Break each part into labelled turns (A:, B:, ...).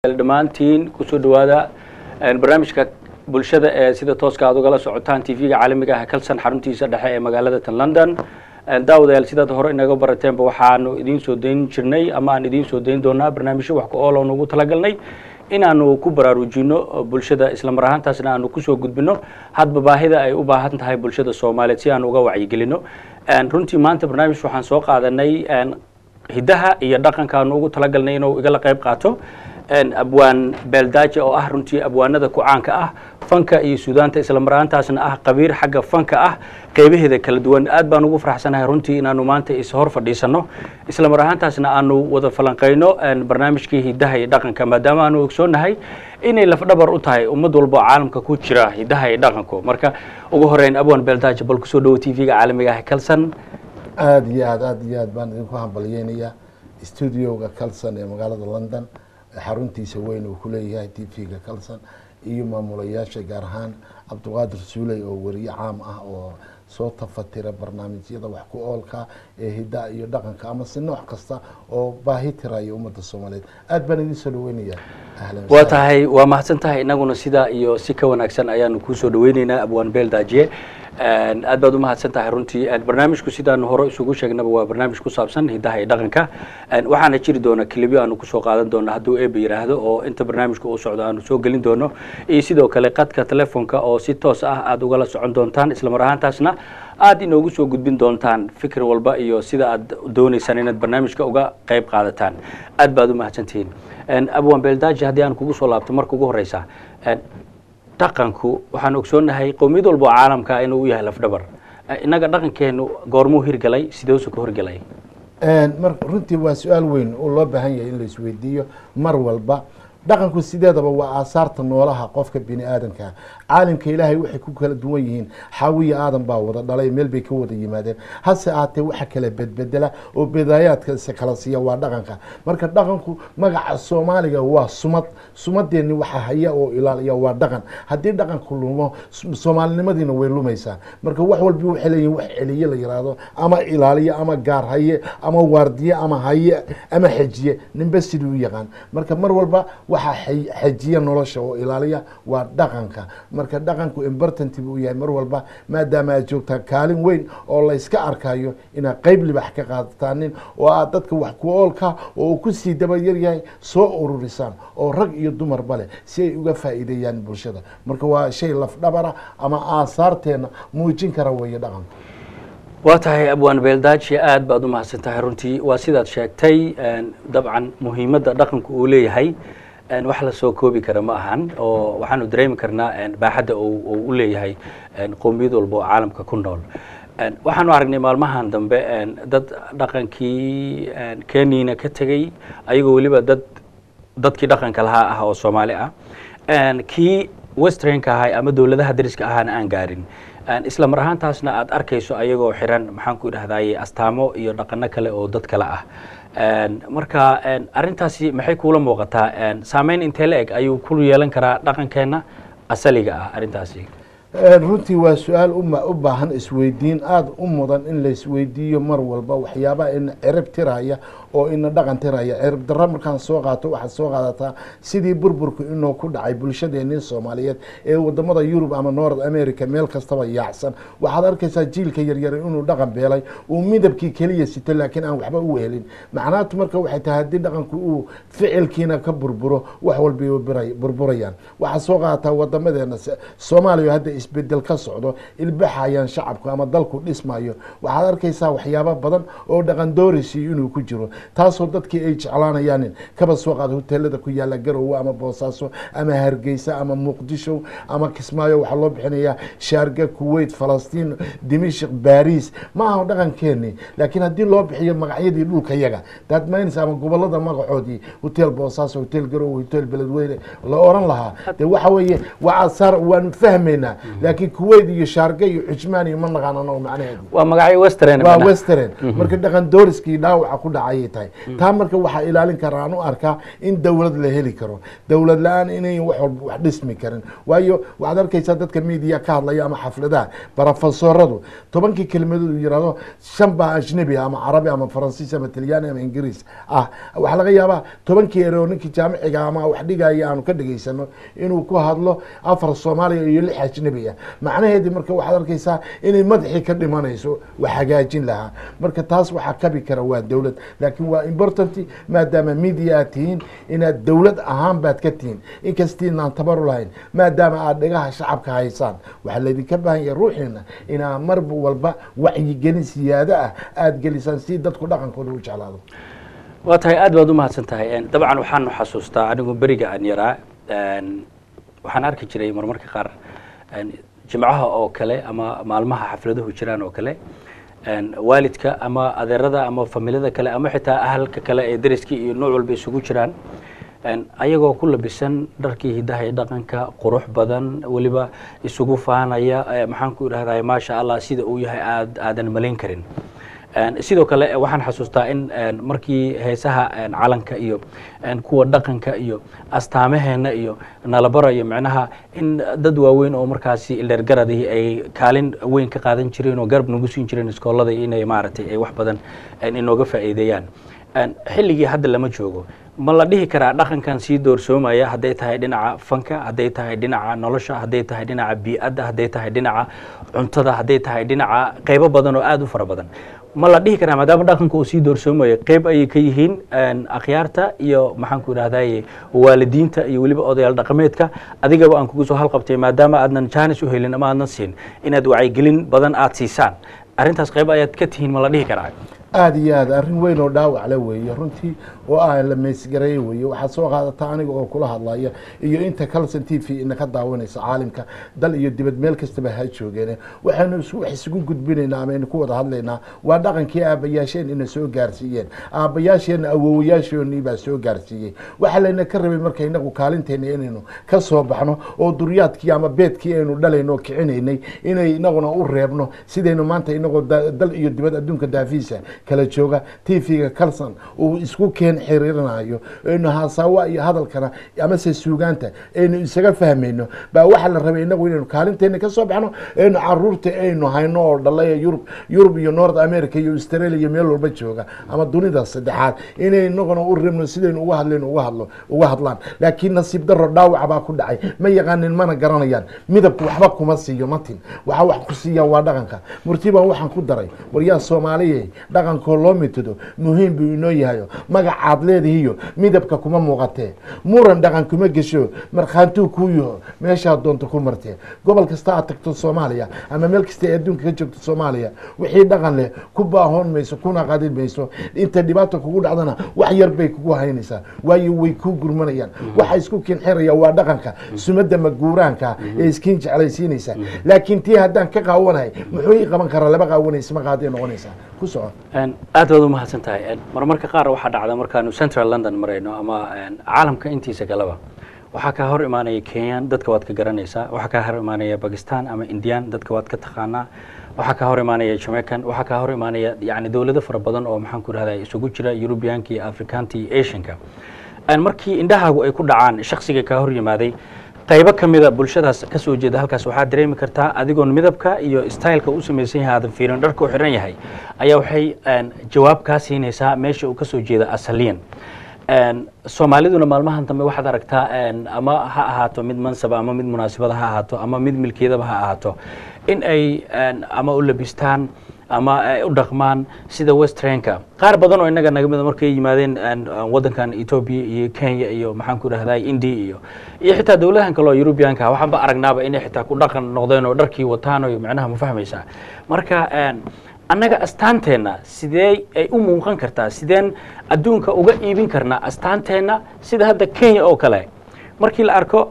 A: dhammaantiin kusoo dhawaada barnaamijka bulshada ee sida tooska aad ugala socotaan tv-ga caalamiga ah kalsan xaruntiisa dhexe ee magaalada tan london daawadayaal sidaad hore inaga barateenba waxaanu idiin soo dayn jirnay ama aan idiin soo dayn doonaa barnaamijyo wax ku ool oon ugu talagalnay inaanu ku baraarujino bulshada isla mar ahaantaasna aanu kusoo gudbino hadba baahida ay u baahan tahay bulshada soomaaliyeed si aanu uga wacyigelino runtii maanta barnaamij waxaan soo qaadanay hiddaha iyo dhaqankaanu ugu talagalnay inuu igala qayb qaato abwaan beeldaaje oo ah runtii abwaanada ku caanka ah fanka iyo suudaanta isla mar ahaantaasna ah qabiir xagga fanka ah qaybaheeda kala duwan aad baan ugu faraxsanahay runtii inaanu maanta is hor fadhiisano isla mar ahaantaasna aanu wada falanqayno barnaamijkii hiddaha iyo dhaqanka maadaama aanu ogsoonahay inay lafdhabar u tahay ummad walba oo caalamka ku jira hiddaha iyo dhaqanku marka ugu horeyn abwaan beeldaaje bal kusoo dhawo tv-ga caalamiga ah kalsan
B: aada iyo aad aada iyo aad baan idinku hambalyeynayaa studioga calson ee magaalada london xaruntiisa weyn uu kuleeyahay t v-ga calson iyo maamulayaasha gaar ahaan cabdiqaadir suuley oo weriye caam ah oo soo tafatira barnaamijyada wax ku oolka ee hiddaha iyo dhaqanka ama si nooc kasta oo baahi tiraya ummadda soomaaliyeed aad baan idin soo dhaweynayaa ahlan
A: waa tahay waa mahadsan tahay inaguna sidaa iyo si ka wanaagsan ayaanu kusoo dhaweyneynaa abwaan beel daajiye aad baad umahadsan tahay runtii barnaamijku sidaanu hore isugu sheegnaba waa barnaamij ku saabsan hiddaha iyo dhaqanka waxaana jiri doona kilibyo aanu kusoo qaadan doono hadduu eeba yidhaahdo oo inta barnaamijka uu socdo aanu soo gelin doono iyo sidoo kale qadka telefoonka oo si toos ah aada ugala socon doontaan isla mar ahaantaasna aada inoogu soo gudbin doontaan fikir walba iyo sida aad dooneysaan inaad barnaamijka uga qayb qaadataan aad baad umahadsantihiin abwan beeldaaji haddii aan kugu soo laabto marka ugu horeysa dhaqanku waxaan ogsoonahay qowmiyad walba oo caalamka inuu u yahay lafdhabar innaga dhaqankeenu goormuu hirgalay sideesu ku hirgalay
B: mar runtii waa su-aal weyn oo loo baahan yahay in la isweydiiyo mar walba dhaqanku sideedaba waa aasaarta noolaha qofka bini aadamkaa caalimka ilaahay waxay ku kala duwan yihiin xaawiya aadan baa wada dhalay meel bay ka wada yimaadeen hase aatee waxa kala bedbedela oo bedaayaadkase kala siiya waa dhaqanka marka dhaqanku magaca soomaaliga waa sumad sumadeeni waxa haya oo ilaaliya waa dhaqan haddii dhaqanku lumo soomaalinimadiina way lumaysaa marka wax walbi waxay leeyihin wax celiye la yiraahdo ama ilaaliye ama gaar haye ama waardiye ama haye ama xejiye ninba siduu u yaqaan marka mar walba waxaa xejiya nolosha oo ilaaliya waa dhaqanka marka dhaqanku imbortanti buu yahay mar walba maadaama aad joogtaa kaalin weyn oo layska arkayo inaad qeyb libax ka qaadatanin oo aad dadka wax ku oolka oo uu kusii daba yaryahay soo ururisaan oo rag iyo dumarba leh si ay uga faa'iideeyaan bulshada marka waa shay lafdhabara ama aasaarteena muujin kara weeye dhaqanku
A: waa tahay abwaan beeldaaji aad baad u mahadsan tahay runtii waa sidaad sheegtay dabcan muhiimadda dhaqanku uu leeyahay wax la soo koobi kara ma ahan oo waxaanu dareemi karnaa baaxadda uu u leeyahay qowmiyad walba oo caalamka ku nool waxaanu aragnay maalmahan dambe dad dhaqankii kenyana ka tegey ayagoo weliba dad dadkii dhaqanka lahaa ah oo soomaali ah kii westranka ahay ama dowladaha dariska ahaana aan gaarin isla mar ahaantaasna aad arkayso ayagoo xiran maxaan ku idhahdaye astaamo iyo dhaqano kale oo dad kale ah marka arrintaasi maxay kuula muuqataa saameyn intee la eg ayuu ku yeelan karaa dhaqankeenna asaliga ah arrintaasi
B: runtii waa su-aal u baahan isweydiin aada u mudan in la isweydiiyo mar walba waxyaabaha ina cirib tiraya oo ina dhaqan tiraya cirib darro markaan soo qaato waxaad soo qaadataa sidii burburku inuu ku dhacay bulshadeenii soomaaliyeed ee wadamada yurub ama north america meel kastaba yaacsan waxaad arkaysaa jiilka yaryar inuu dhaqan beelay uu midabkii keliya sito laakiin aan waxba u helin macnaatu marka waxay tahay haddii dhaqanku uu ficilkiina ka burburo wax walbay burburayaan waxaad soo qaadataa wadamadeena soomaaliya hadda isbedel ka socdo ilbaxayaan shacabku ama dalku dhismayo waxaad arkaysaa waxyaabo badan oo dhaqan doorisi inuu ku jiro taasoo dadkii ay jeclaanayaanin kaba soo qaada hoteelada ku yaala garowe ama boosaaso ama hargeysa ama muqdisho ama kismaayo waxaa loo bixinayaa shaarga kuwait falastiin dimishik baris ma aha dhaqankeeni laakiin haddii loo bixiyo magacyadii dhulka yaga daadmaynaysa ama gobolada magacoodii hotel boosaaso hotel garowe hotel beledweyne la oran lahaa de waxa weeye waa asaar waanu fahmaynaa laakiin kuwait iyo shaarge iyo cujmaan iyo ma naqaan anago macnaheedu
A: waa magacyo western
B: waa western marka dhaqan dooriskii dhaawaca ku dhacayay tahay taa marka waxaa ilaalin kara aan u arkaa in dowlad la heli karo dowlad la-aan inay wax walba wax dhismi karin waayo waxaad arkaysaa dadka media ka hadlaya ama xafladaha barofesoradu tobankii kelmadood uu yihahdo shan baa ajnabi ah ama carabi ama faransiis ama talyaani ama ingiriis ah waxaa laga yaabaa tobankii ereo ninkii jaamiciga ama wax dhigaya aanu ka dhegaysano inuu ku hadlo afar soomaaliya iyo lix ajnabi ah macnaheedii marka waxaad arkaysaa inay madaxii ka dhimanayso wax hagaajin lahaa marka taas waxaa kabi kara waa dowlad laakiin waa important maadaama media aad tihiin inaad dowlad ahaan baad ka tihiin inkastiinaan tabaru lahayn maadaama aad dhegaha shacabka haysaan waxaa laydinka baahan yahay ruuxiina inaa mar walba wacyigelin siyaado ah aada gelisaan si dadku dhaqankooda u jeclaado
A: waa tahay aad baad u mahadsan tahay dabcan waxaanu xasuustaa anigu beriga aan yaraa waxaan arki jiray marmarka qaar jimcaha oo kale ama maalmaha xafladuhu jiraan oo kale waalidka ama adeerada ama familada kale ama xitaa ahalka kale ee dariskii iyo nooc walba isugu jiraan ayagoo ku labisan dharkii hidaha iyo dhaqanka qurux badan weliba isugu faanaya maxaan ku idhahday maasha allah sida uu yahay aad aadan malayn karin sidoo kale waxaan xasuustaa in markii heesaha calanka iyo kuwa dhaqanka iyo astaamaheena iyo nalabarayo micnaha in dad waaweyn oo markaasi ildeergaradii ay kaalin weyn ka qaadan jireen oo garab nagu siin jireen iskoolada inay maaragtay ay wax badan inooga faa'iideeyaan xilligii hadda lama joogo ma la dhihi karaa dhaqankan sii doorsoomaya hadday tahay dhinaca fanka hadday tahay dhinaca nolosha hadday tahay dhinaca bii'adda hadday tahay dhinaca cuntada hadday tahay dhinaca qeybo badan oo aada u fara badan ma la dhihi karaa maadaama dhaqanka uu sii doorsoomayo qeyb ayay ka yihiin akhyaarta iyo maxaan ku idhahdaye waalidiinta iyo weliba odayaal dhaqameedka adigaba aan kugu soo halqabtay maadaama aadnan jaanis u helin ama aadnan siin inaad wacyigelin badan aada siisaan arrintaas qeyb ayaad ka tihiin ma la dhihi karaa
B: aada iyo aad arrin weyn oo dhaawac le weeye runtii oo ah la meysgareeye weeye waxaad soo qaadata aniga oo kula hadlaya iyo inta calson t v ina ka daawanaysa caalimka dal iyo dibad meel kastaba ha joogeene waxaynu wax isugu gudbinaynaa ama aynu ku wada hadlaynaa waa dhaqankii aabbayaasheen ina soo gaarsiiyeen aabbayaasheenna awowayaashoonii baa soo gaarsiiyey waxaa layna ka rabay marka inagu kaalinteena inaynu ka soo baxno oo duryaadkii ama beedkii aynu dhalayno oo kicinaynay inay inaguna u reebno sidaynu maanta inagoo dal iyo dibad adduunka daafiisa kala jooga t v-ga calson uu isku keen xiriirinayo aynu haasawa iyo hadalkana amase suugaanta aynu isaga fahmayno baa waxaa la rabay inagu inaynu kaalinteena ka soo baxno aynu caruurta aynu hayno oo dhalay yurub yurub iyo north america iyo australia iyo meel walba jooga ama dunida saddexaad inay inaguna u reebno sidaynu uga hadlayno uga hadlo uga hadlaan laakiin nasiib daro dhaawac baa ku dhacay ma yaqaanin mana garanayaan midabku waxba kuma siiyo matin waxa wax ku siiya waa dhaqanka murtibaan waxaan ku daray waryaa soomaaliye dhaqankoo loo mitido muhiim buu inoo yahayo magacaad leedihiyo midabka kuma muuqatee muran dhaqan kuma gesho markhaantuu kuu yaho meeshaad doonto ku martee gobol kasta aad tagto soomaaliya ama meel kasta ee adduunka ka joogto soomaaliya wixii dhaqan leh ku baahoon mayso kuna qadin mayso inta dhibaata kugu dhacdana wax yar bay kugu haynaysaa waayo way kuu gurmanayaan waxa isku kinxiraya waa dhaqanka sumadda maguuraanka ee iskiin jeclaysiinaysa laakiin tii haddaan ka qaawanahay muxuu ii qaban karaa laba qaawanaysa ma qaaday noqonaysaa ku soco
A: aad baad u mahadsan tahay marmarka qaar waxaa dhacda markaanu central london marayno ama caalamka intiisa kaleba waxaa kaa hor imaanaya kenyan dadka waad ka garanaysaa waxaa kaa hor imaanaya bakistan ama indian dadka waad ka taqaanaa waxaa kaa hor imaanaya jamaican waxaa kaa hor imaanaya yani dowlado fara badan oo maxaan ku rahda isugu jira eurubianka iyo afrikaanta iyo asianka markii indhahaagu ay ku dhacaan shaksiga kaa hor yimaaday qaybo ka mida bulshadaas ka soo jeeda halkaas waxaad dareemi kartaa adigoon midabka iyo styleka u samaysan yahay aadan fiirin dharka u xiran yahay ayaa waxay jawaab kaa siinaysaa meesha uu ka soo jeeda asaliyan soomaaliduna maalmahan dambe waxaad aragtaa ama ha ahaato mid mansaba ama mid munaasibada ha ahaato ama mid milkiyadaba ha ahaato in ay ama u labistaan ama ay u dhaqmaan sida westrenka qaar badan oo innaga naga mida markay yimaadeen waddankan etoobiya iyo kenya iyo maxaan ku idhahdaa india iyo iyo xitaa dowladahan kale oo eurubianka waxaan ba aragnaaba inay xitaa ku dhaqan noqdeen oo dharkii wataan oo macnaha ma fahmaysaa marka annaga astaanteenna sidee ay u muuqan kartaa sideen adduunka uga iibin karnaa astaanteenna sida hadda kenya oo kale markii la arko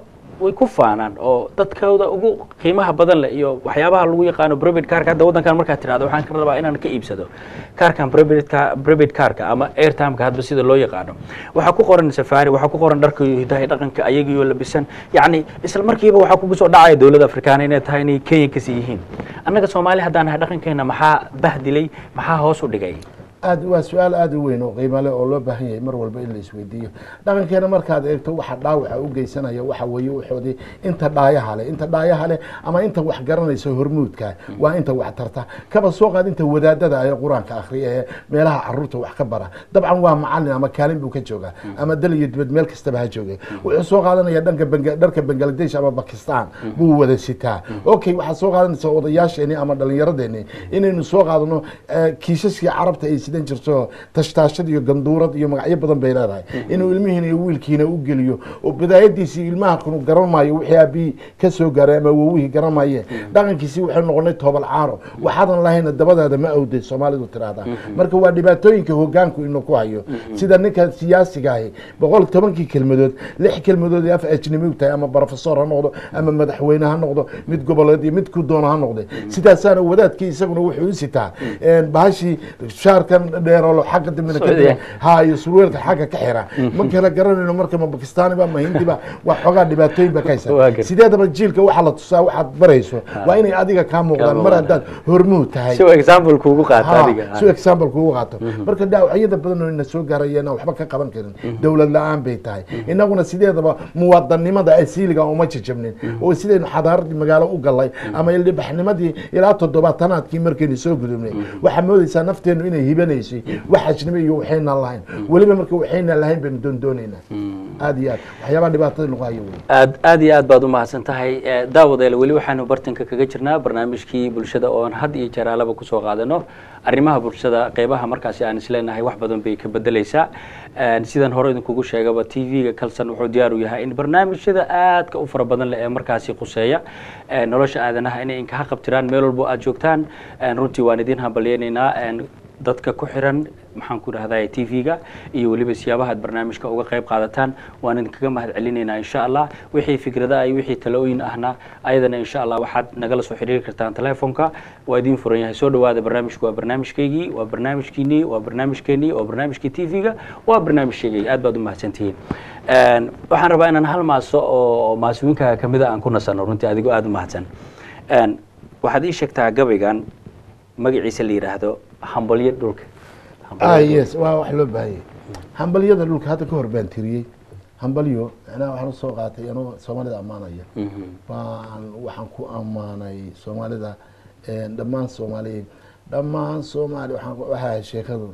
A: way ku faanaan oo dadkooda ugu qiimaha badan leh iyo waxyaabaha lagu yaqaano private carka hadda waddankan markaad tirahdo waxaan ka rabaa inaan ka iibsado carkan private car private carka ama airtimeka hadba sida loo yaqaano waxaa ku qoran safari waxaa ku qoran dharka iyo hidaha iyo dhaqanka ayagiyo labisan yacni isla markiiba waxaa kugu soo dhacaya dowladda afrikaana inay tahay inay kenya kasii yihiin annaga soomaali haddaan nahay dhaqankeena maxaa bahdilay maxaa hoos u dhigay
B: aad waa su-aal aada u weyn oo qiimo leh oo loo baahan yahay mar walba in la isweydiiyo dhaqankeena markaad eegto waxa dhaawaca u geysanaya waxa weeye waxoodii inta dhaayaha leh inta dhaayaha leh ama inta wax garanaysa hormuudka waa inta wax tarta kaba soo qaad inta wadaadada ee qur-aanka akhriya ee meelaha caruurta wax ka bara dabcan waa macalin ama kaalin buu ka joogaa ama dal iyo dibad meel kastaba ha jooge wuxuu soo qaadanaya dhanka Banga- dharka bangladesh ama bakistan buu wada sitaa okay waxaad soo qaadanaysa odayaasheeni ama dhallinyaradeeni inaynu soo qaadano eh, kiisaskii carabta ay sidan jirto tashtaashad iyo ganduurad iyo magacyo badan bay leedahay inuu ilmihiina iyo wiilkiina u geliyo oo bidaayadiisii ilmaha kunu garan maayo wixii aabihii ka soo gaaray ama wowihii garan maaye dhaqankiisii waxay noqonay toobal caaro waxaadan lahayna dabadaada ma awday soomaalidu tiraahdaa marka waa dhibaatooyinka hogaanku inuu ku hayo sida ninka siyaasiga ahi boqol tobankii kelmadood lix kelmadood ee af ajnami u tahay ama profesor ha noqdo ama madaxweyne ha noqdo mid goboleed iyo mid ku doono ha noqde sidaasaana wadaadkii isaguna wuxuu u sitaa bahashii shaarkan dheerolo xagga dambena ka
A: Socodaya.
B: ha iyo surweelka xagga ka xira ma kala garanayno marka ma bakistaaniba ma hindiba waa xoogaa dhibaatooyin ba ka haysa
A: Waa gar-
B: sideedaba jiilka waxaa la tusaa waxaad barayso waa inay adiga kaa muuqdaan mar
A: muuqdaan.
B: haddaad hormuud tahay
A: si uu example kuugu qaato
B: Ha,
A: adiga
B: si example kugu qaato marka dhaawacyada badan oo ina soo gaarayeen aan waxba ka qaban karin dowlad la-aan bay tahay inaguna sideedaba muwaadannimada asiiliga uma jajabnin oo sidaynu xadaaradii magaalo u galay ama ildhibaxnimadii ilaa toddobaatanaadkii markaynu soo gudubnay waxaa moodaysaa nafteenu inay hibanaysay wax ajnabi iyo waxaynan lahayn weliba marka waxaynan lahayn baynu doondoonaynaa aad iyo aad waxyaabaha dhibaatada lagu hayo wey
A: aad aad iyo aad baad u mahadsan tahay Eh, daawadeel weli waxaanu bartanka kaga jirnaa barnaamijkii bulshada oo aan had iyo jeer alaba kusoo qaadano arrimaha bulshada qeybaha markaasi aan isleenahay wax badan bay ka bedeleysaa Eh, sidaan hore idinkugu sheegaba t v-ga kalson wuxuu diyaar u yahay in barnaamijyada aadka u fara badan leh ee markaasi khuseeya eh, nolosha aadanaha inay inkaha qabtiraan meel walbo aad joogtaan Eh, runtii waan idin hambalyeynaynaa Eh, dadka ku xiran maxaan ku dhahday t v-ga iyo weliba siyaabaha aad barnaamijka uga qayb qaadataan waan idinkaga mahad celinaynaa insha allah wixii fikrada iyo wixii talooyin ahna ayadana insha allah waxaad nagala soo xiriiri kartaan telefonka waa idiin furan yahay soo dhawaada barnaamijku waa barnaamijkaygii waa barnaamijkiinii waa barnaamijkeenii waa barnaamijkii t v-ga waa barnaamijkaygii aad baad u mahadsantihiin Een, waxaan rabaa inaan hal maaso oo maasooyinka kamida aan ku nasano runtii adigoo aada u mahadsan Een, waxaad ii sheegtaa gabaygan magaciisa la yidhaahdo hambalyo dhulka Hambalyo
B: ah
A: dhulka.
B: yes waa wax loo baahanyay hambalyada dhulka hadda ka hor baan tiriyey hambalyo macnaha waxaan usoo qaatay anoo soomaalida ammaanaya
A: Mhm.
B: waan waxaan ku ammaanay soomaalida een, dhammaan soomaaliyeed dhammaan soomaali waxaan ku- waxaa ahayd sheekadu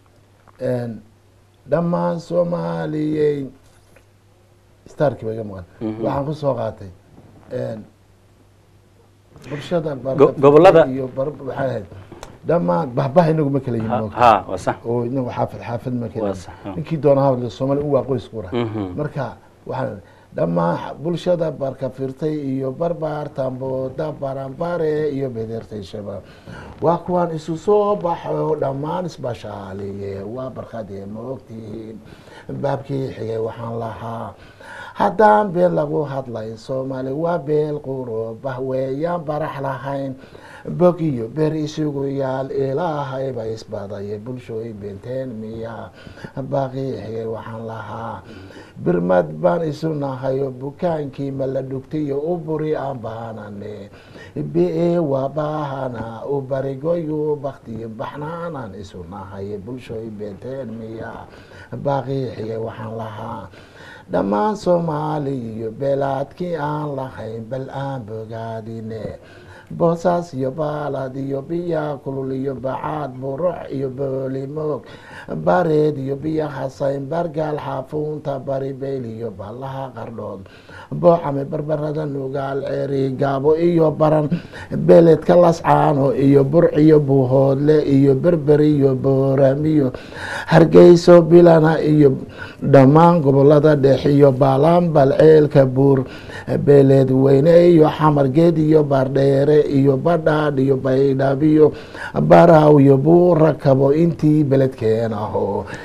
B: een, dhammaan soomaaliyey starkii ba iga maqan
A: Mhm.
B: waxaan kusoo qaatay een, bulshada
A: Go- gobollada-
B: iyo bar- waxay ahayd dhammaan bahbaha inagu ma kala yihin
A: Ha-
B: moogta
A: ha waa sax
B: oo inagu xaafad xaafad ma kala
A: Waa
B: yihin
A: sax, ha.
B: ninkii doona hadla soomaali u waa qoys qura
A: Mhm.
B: marka waxaan dhammaan bulshada barka firtay iyo barbaartamboda baranbare iyo bedertay shabaab waa kuwaan isu soo baxo dhammaan isbashaaliye waa barkadee maogtihiin baabkii xigay waxaan lahaa haddaan been lagu hadlay soomaali waa beel quro bahweeyaan barax lahayn bog iyo ber isugu yaal ilaahayba isbadaye bulshooy beenteen miya baaqii xigay waxaan lahaa birmad baan isu nahayo bukaankii ma la dhugtiyo u buri aan baanane be waa baahana u barigoyu baktiyo baxnaanaan isu nahaye bulshooy beenteen miya baaqii xigay waxaan lahaa dhammaan soomaali iyo beelaadkii aan lahayn bal aan bogaadine boosaas iyo baalad iyo biya kulul iyo bacaad buruc iyo boolimoog bareed iyo biya hasayn bargaal xaafuunta baribeyl iyo ballaha qardhood boocame barbarada nugaal ceeri gaabo iyo baran beledka lascaano iyo burc iyo buuhoodle iyo berber iyo booramiyo hargeyso bilana iyo dhammaan gobolada dhex iyo baalaan balceelka buur beeleed weyne iyo xamargeed iyo baardheere iyo badhaadh iyo baydhab iyo baraw iyo buura kabo intii beledkeen aho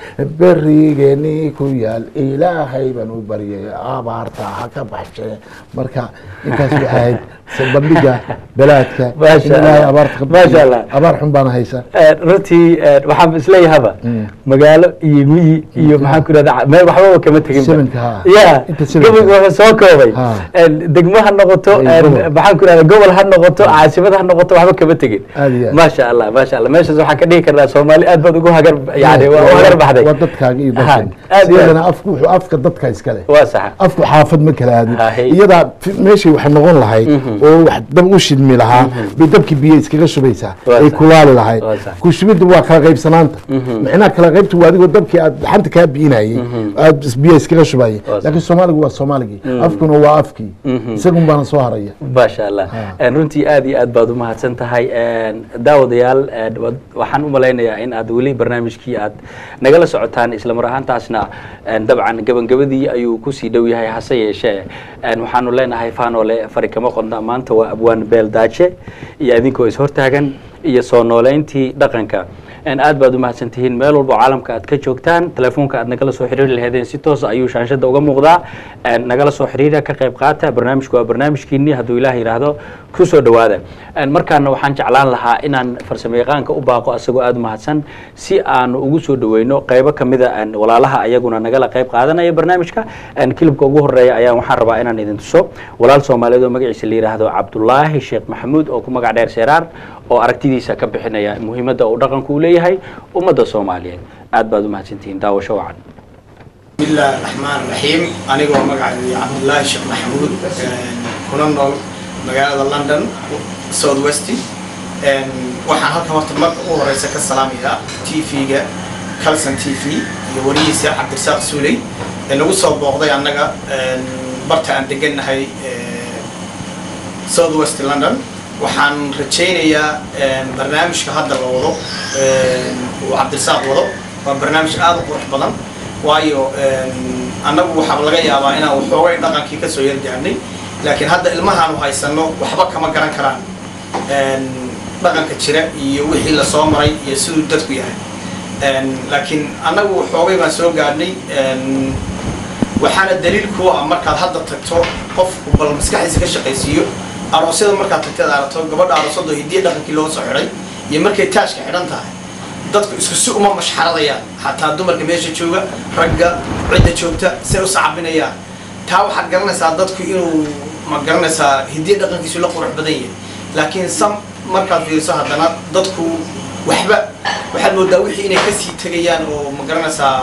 B: berigeeni ku yaal ilaahay baan u baryay abaarta ha ka baxshe marka intaas waxay ahayd bandhiga belaadka
A: Maasha
B: in ilaahay
A: Allah.
B: abaarta ka
A: Maasha
B: bixiyo.
A: Allah.
B: abaar xun baana haysa
A: runtii waxaan isleeyahaba magaalo iyo miyi iyo maxaan ku irahda meel waxbaba kama tegin
B: Sevenka, ha.
A: ya
B: Inta sevenka.
A: gabayga wuxuu soo koobay
B: Ha.
A: degmo ha noqoto
B: Ay, gobol.
A: maxaan ku irahda gobol ha noqoto caasimad ha noqoto waxba kama tegin
B: Aad iyo aad.
A: maasha allah maasha allah meeshaas waxaan ka dhigi karnaa soomaali aad baad ugu hagar yani waa u hagar baxday
B: waa dadkaaga iyo
A: Ha,
B: dadkan
A: aad iyo
B: sideedana afku wuxuu afka dadka iskale
A: waa saxa
B: afku xaafad ma kala aadin
A: Ha, hey.
B: iyadaa fi- meeshay wax noqon lahayd oo wax dab u shidmi lahaa bay dabkii biyo iskaga shubaysaa
A: Waa
B: ay
A: sax.
B: kulaali lahayd
A: Waa sax.
B: ku shubidda waa kala qaybsanaanta micnaha kala qaybta waa adigoo dabkii aad xanta kaa biinayay aad is- biyo iskaga shubayay
A: Waa sax.
B: laakiin soomaaligu waa soomaaligii afkuna waa afkii isagun baana soo haraya
A: maasha allah runtii aad iyo aad baad u mahadsan tahay daawadayaal een, wad- waxaan u malaynayaa in aad weli barnaamijkii aad nagala socotaan isla mar ahaantaasna een, dabcan gabangabadii ayuu kusii dhow yahay hase yeeshee een, waxaanu leenahay faanole fari kama qodna maanta waa abwaan beel daaje iyo idinkoo is hortaagan iyo soo nooleyntii dhaqanka een, aad baad u mahadsan tihiin meel walba oo caalamka aad ka joogtaan telefoonka aad nagala soo xiriiri lahaydeen si toos ayuu shaanshada uga muuqdaa een, nagala soo xiriira ka qayb qaata barnaamijku waa barnaamijkiinii hadduu ilaah yidhaahdo ku soo dhowaada Een, markaana waxaan jeclaan lahaa inaan farsamo yaqaanka u baaqo asagoo aad u mahadsan si aanu ugu soo dhoweyno qaybo kamida een, walaalaha ayaguna nagala qayb qaadanaya barnaamijka Een, kilibka ugu horeeya ayaa waxaan rabaa inaan idin tuso walaal soomaaliyeed oo magaciisa la yidhaahdo cabdulaahi sheekh maxamuud oo ku magac dheer seeraar oo aragtidiisa ka bixinaya muhiimadda uu dhaqanku u leeyahay ummadda soomaaliyeed aad baad u mahadsantihiin daawasho wacan
C: بسم الله الرحمن الرحيم أنا هو مقعد عبد الله الشيخ محمود كنا نول مقالة لندن سود ويستي waxaan halkan horta marka ugu horeysa ka salaamayaa tv-ga calson t v iyo warihiisa cabdirasaaq suuley ee nagu soo booqday annaga barta aan degannahay south west london waxaan rajaynayaa barnaamijka hadda la wado uu cabdirasaaq wado waa barnaamij aada u qurux badan waayo annagu waxaa laga yaabaa inaan waxoogay dhaqankii kasoo yargaarnay laakiin hadda ilmahaanu haysano waxba kama garan karaan dhaqanka jira iyo wixii lasoo maray iyo siduu dadku yahay laakiin annagu waxoogay baan soo gaadhnay waxaana daliil kuwa ah markaad hadda tagto qofku bal maskaxdiisa ka shaqaysiiyo aroosyada markaad tagteed aragto gabadha aroosada hidiya dhaqankii loo soo xidhay iyo markay taajka xidhan tahay dadku isku si uma mashxaradayaan xataa dumarka meesha jooga ragga cidda joogta say u sacabinayaan taa waxaad garanaysaa dadku inuu ma garanaysaa hidiya dhaqankiisu la qurux badan yahay laakiin sam markaad fiiriso haddana dadku waxba waxaad moodaa wixii inay kasii tegayaan oo ma garanaysaa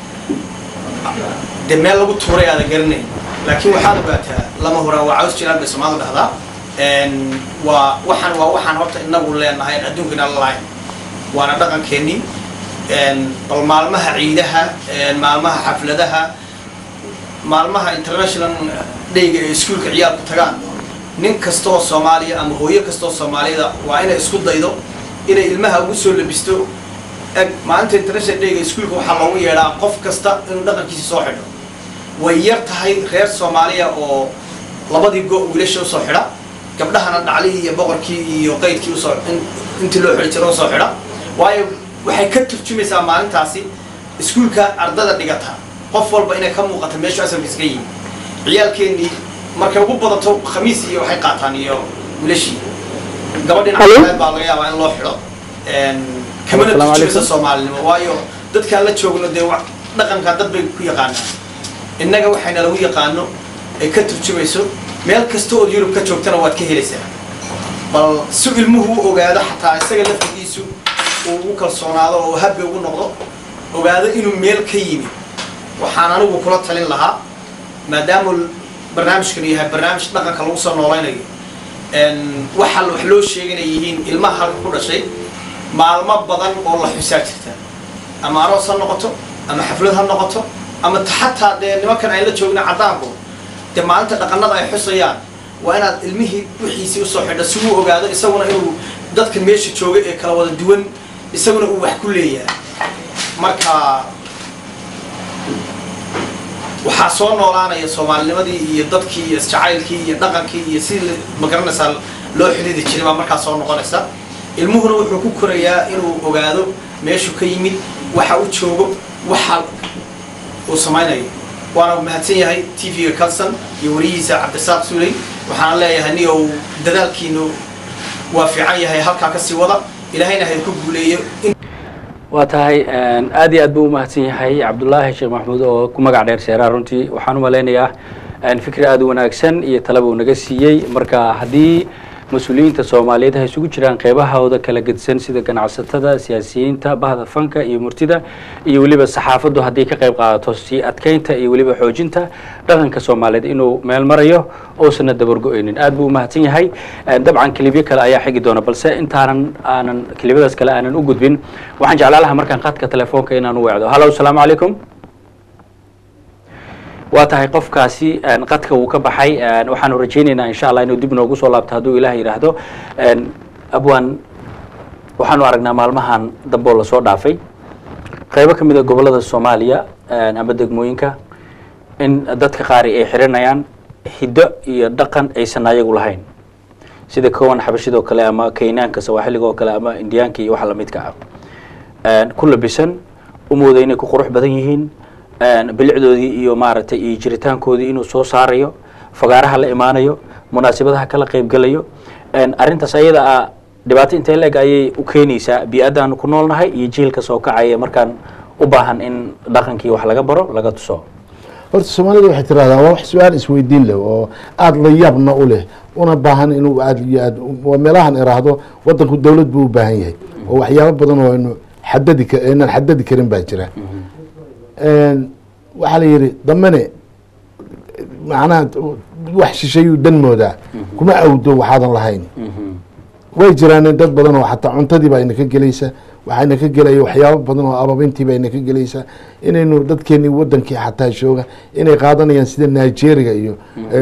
C: dee meel lagu tuuray aada garanayn laakiin waxaad ogaataa lama horaan waa caws jiraan bay soomaalidu dhahdaa waa waxaan waa waxaan horta inagu leenahay aan adduunkana la lahayn waana dhaqankeennii bal maalmaha ciidaha maalmaha xafladaha maalmaha international dayga ee iskuolka ciyaalku tagaan nin kastaoo soomaaliya ama hooyo kastaoo soomaaliyada waa inay isku daydo inay ilmaha ugu soo labisto eg maalinta international dayga iskuolka waxaa loogu yeedhaa qof kasta inuu dhaqankiisa soo xidho way yar tahay reer soomaaliya oo labadii go wiilasha usoo xidha gabdhahana dhaclihii iyo boqorkii iyo qaydkii usoo intii loo xidhi jiro usoo xidha waayo waxay ka turjumaysaa maalintaasi iskuulka ardada dhigata qof walba inay ka muuqata meeshu asalkiisa ka yimi ciyaalkeennii markay ugu badato khamiis iyo waxay qaataan iyo wilashii gabadhin caafimaad baa laga yaabaa in loo xidho kamana turjumaysa soomaalinimo waayo dadkaan la joogno dee dhaqanka dad bay ku yaqaanaan innaga waxayna lagu yaqaano ay ka turjumayso meel kasta ood yurub ka joogtana waad ka helaysaa bal si ilmuhu u ogaado xataa isaga laftigiisu uu ugu kalsoonaado oo habbi ugu noqdo ogaado inuu meel ka yimi waxaan anigu kula talin lahaa maadaama barnaamijkan yahay barnaamij dhaqanka lagu soo noolaynayo waxa wax loo sheeganay yihiin ilmaha halka ku dhashay maalmo badan oo la xusaa jirta ama aroos ha noqoto ama xaflad ha noqoto ama xataa dee nimankan ay la joogna caddaanku dee maalinta dhaqanada ay xusayaan waa inaad ilmihii wixiisii usoo xidho si uu ogaado isaguna inuu dadka meesha jooga ee kala wada duwan isaguna uu wax ku leeyahay marka waxaa soo noolaanaya soomaalinimadii iyo dadkii iyo isjacaylkii iyo dhaqankii iyo sidii ma garanaysaa loo xidhiidi jiray baa markaas soo noqonaysa ilmuhuna wuxuu ku korayaa inuu ogaado meeshuu ka yimid waxa u joogo waxa uu samaynayo waana mahadsan yahay t v-ga calson iyo warihiisa cabdisaaq suley waxaan leeyahay niyow dadaalkiinu waa fiican yahay halkaa kasii wada ilaahayna ha ku guuleeyo
A: waa tahay aad iyo aad buu umahadsan yahay cabdullaahi sheekh maxamuud oo ku magac dheer seeraa runtii waxaan u malaynayaa fikri aada u wanaagsan iyo talaba uu naga siiyey marka haddii mas-uuliyiinta soomaaliyeed ha isugu jiraan qeybahooda kala gedsan sida ganacsatada siyaasiyiinta bahda fanka iyo murtida iyo weliba saxaafaddu haddii ka qayb qaadato sii adkeynta iyo weliba xoojinta dhaqanka soomaaliyeed inuu meel marayo oosana dabargo-eynin aad buu umahadsan yahay dabcan kilibyo kale ayaa xigi doona balse intaanan aanan kilibyadaas kale aanan u gudbin waxaan jeclaa laha markaan qadka telefoonka inaan u weecdo hallo asalaamu calaykum waa tahay qofkaasi qadka wuu ka baxay waxaanu rajaynaynaa insha allah inuu dib noogu soo laabto hadduu ilaah yidhaahdo abwan waxaanu aragnaa maalmahan damboo lasoo dhaafay qaybo ka mid a gobollada soomaaliya ama degmooyinka in dadka qaari ay xiranayaan hiddo iyo dhaqan aysan ayagu lahayn sida kowan xabashidoo kale ama kaynaanka sawaaxiliga oo kale ama indiyaanka iyo waxa lamidka ah ku labisan u mooda inay ku qurux badan yihiin bilicdoodii iyo maaragtay iyo jiritaankoodii inuu soo saarayo fagaaraha la imaanayo munaasabadaha kala qaybgelayo arrintaas ayada ah dhibaato intee la-eg ayay u keenaysaa bii-addaanu ku noolnahay iyo jiilka soo kacaya markaan u baahan in dhaqankii wax laga baro laga tuso
B: horta soomaalida waxay tirahdaa waa wax su-aal isweydiin leh oo aada la yaabna u leh una baahan inuu aad iyo aad waa meelahan iraahdo wadanku dowlad buu u baahan yahay oo waxyaabo badan oo aynu xadadi ka aynan xadadi karin baa jira waxaa la yidhi dambene macnaha wax shisheeyuu dan moodaa kuma awdo waxaadan lahayn way jiraan dad badan oo xataa cuntadiiba ayna ka gelaysa waxayna ka gelaya waxyaabo badan oo ababintiiba ayna ka gelaysa inaynu dadkeenii wadankii xataa jooga inay qaadanayaan sida nigeria iyo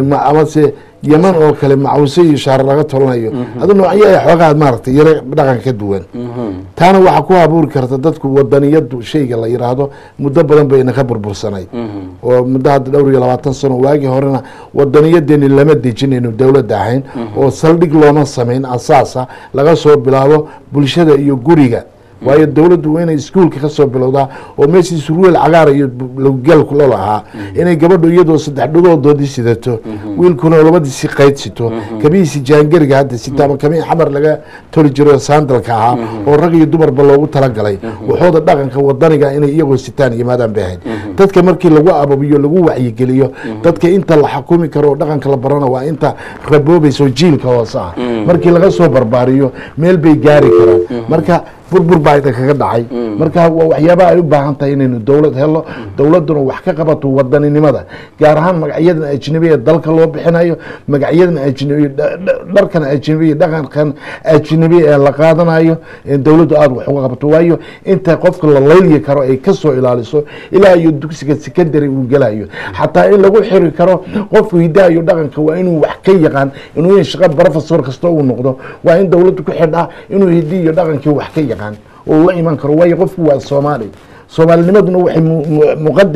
B: amase yeman oo kale macawse iyo shaar laga tolanayo adu noocyo ay xoogaha maaragtay yaro dhaqanka ka duwan taana waxaa ku abuuri karta dadku wadaniyadu shayga la yiraahdo muddo badan bayna ka burbursanayd oo muddo hadda dhowr iyo labaatan sano waagii horena wadaniyadeeni lama dejinayno dowladda ahayn oo saldhig looma samayn asaasa laga soo bilaabo bulshada iyo guriga waayo dowladdu waa inay iskuolka ka soo bilowdaa oo meeshii surweel cagaara iyo lowgalku la lahaa inay gabadhu iyadoo saddex dhagoodoodii sidato wiilkuna labadiisi qayd sito kabihiisi jaangariga hadda sita ama kabii xamar laga toli jiro saandalka ahaa oo rag iyo dumarba loogu talagalay waxooda dhaqanka wadaniga inay iyagoo sitaan yimaadaan bay ahayd dadka markii lagu ababiyo lagu wacyigeliyo dadka inta la xakumi karo oo dhaqanka la barana waa inta raboobayso jiilka hoose ah markii laga soo barbaariyo meel bay gaari karaan marka burbur baa idinkaga dhacay marka waa waxyaaba ay u baahan tahay inaynu dowlad helo dowladduna wax ka qabato wadaninimada gaar ahaan magacyadan ajnabiya dalka loo bixinayo magacyadan ajnabiy dharkan ajnabiya dhaqankan ajnabiya ee la qaadanayo dowladdu aada wax uga qabato waayo inta qofka la laylyi karo ay kasoo ilaaliso ilaa iyo dugsiga secondary uu gelayo xataa in lagu xiri karo qofku hidaha iyo dhaqanka waa inuu wax ka yaqaan inuu in shaqa professor kasta uu noqdo waa in dowladdu ku xidhaa inuu hidi iyo dhaqankii wax ka yaqaan oo la iman karo waayo qofku waa soomaali soomaalinimaduna waxay muqad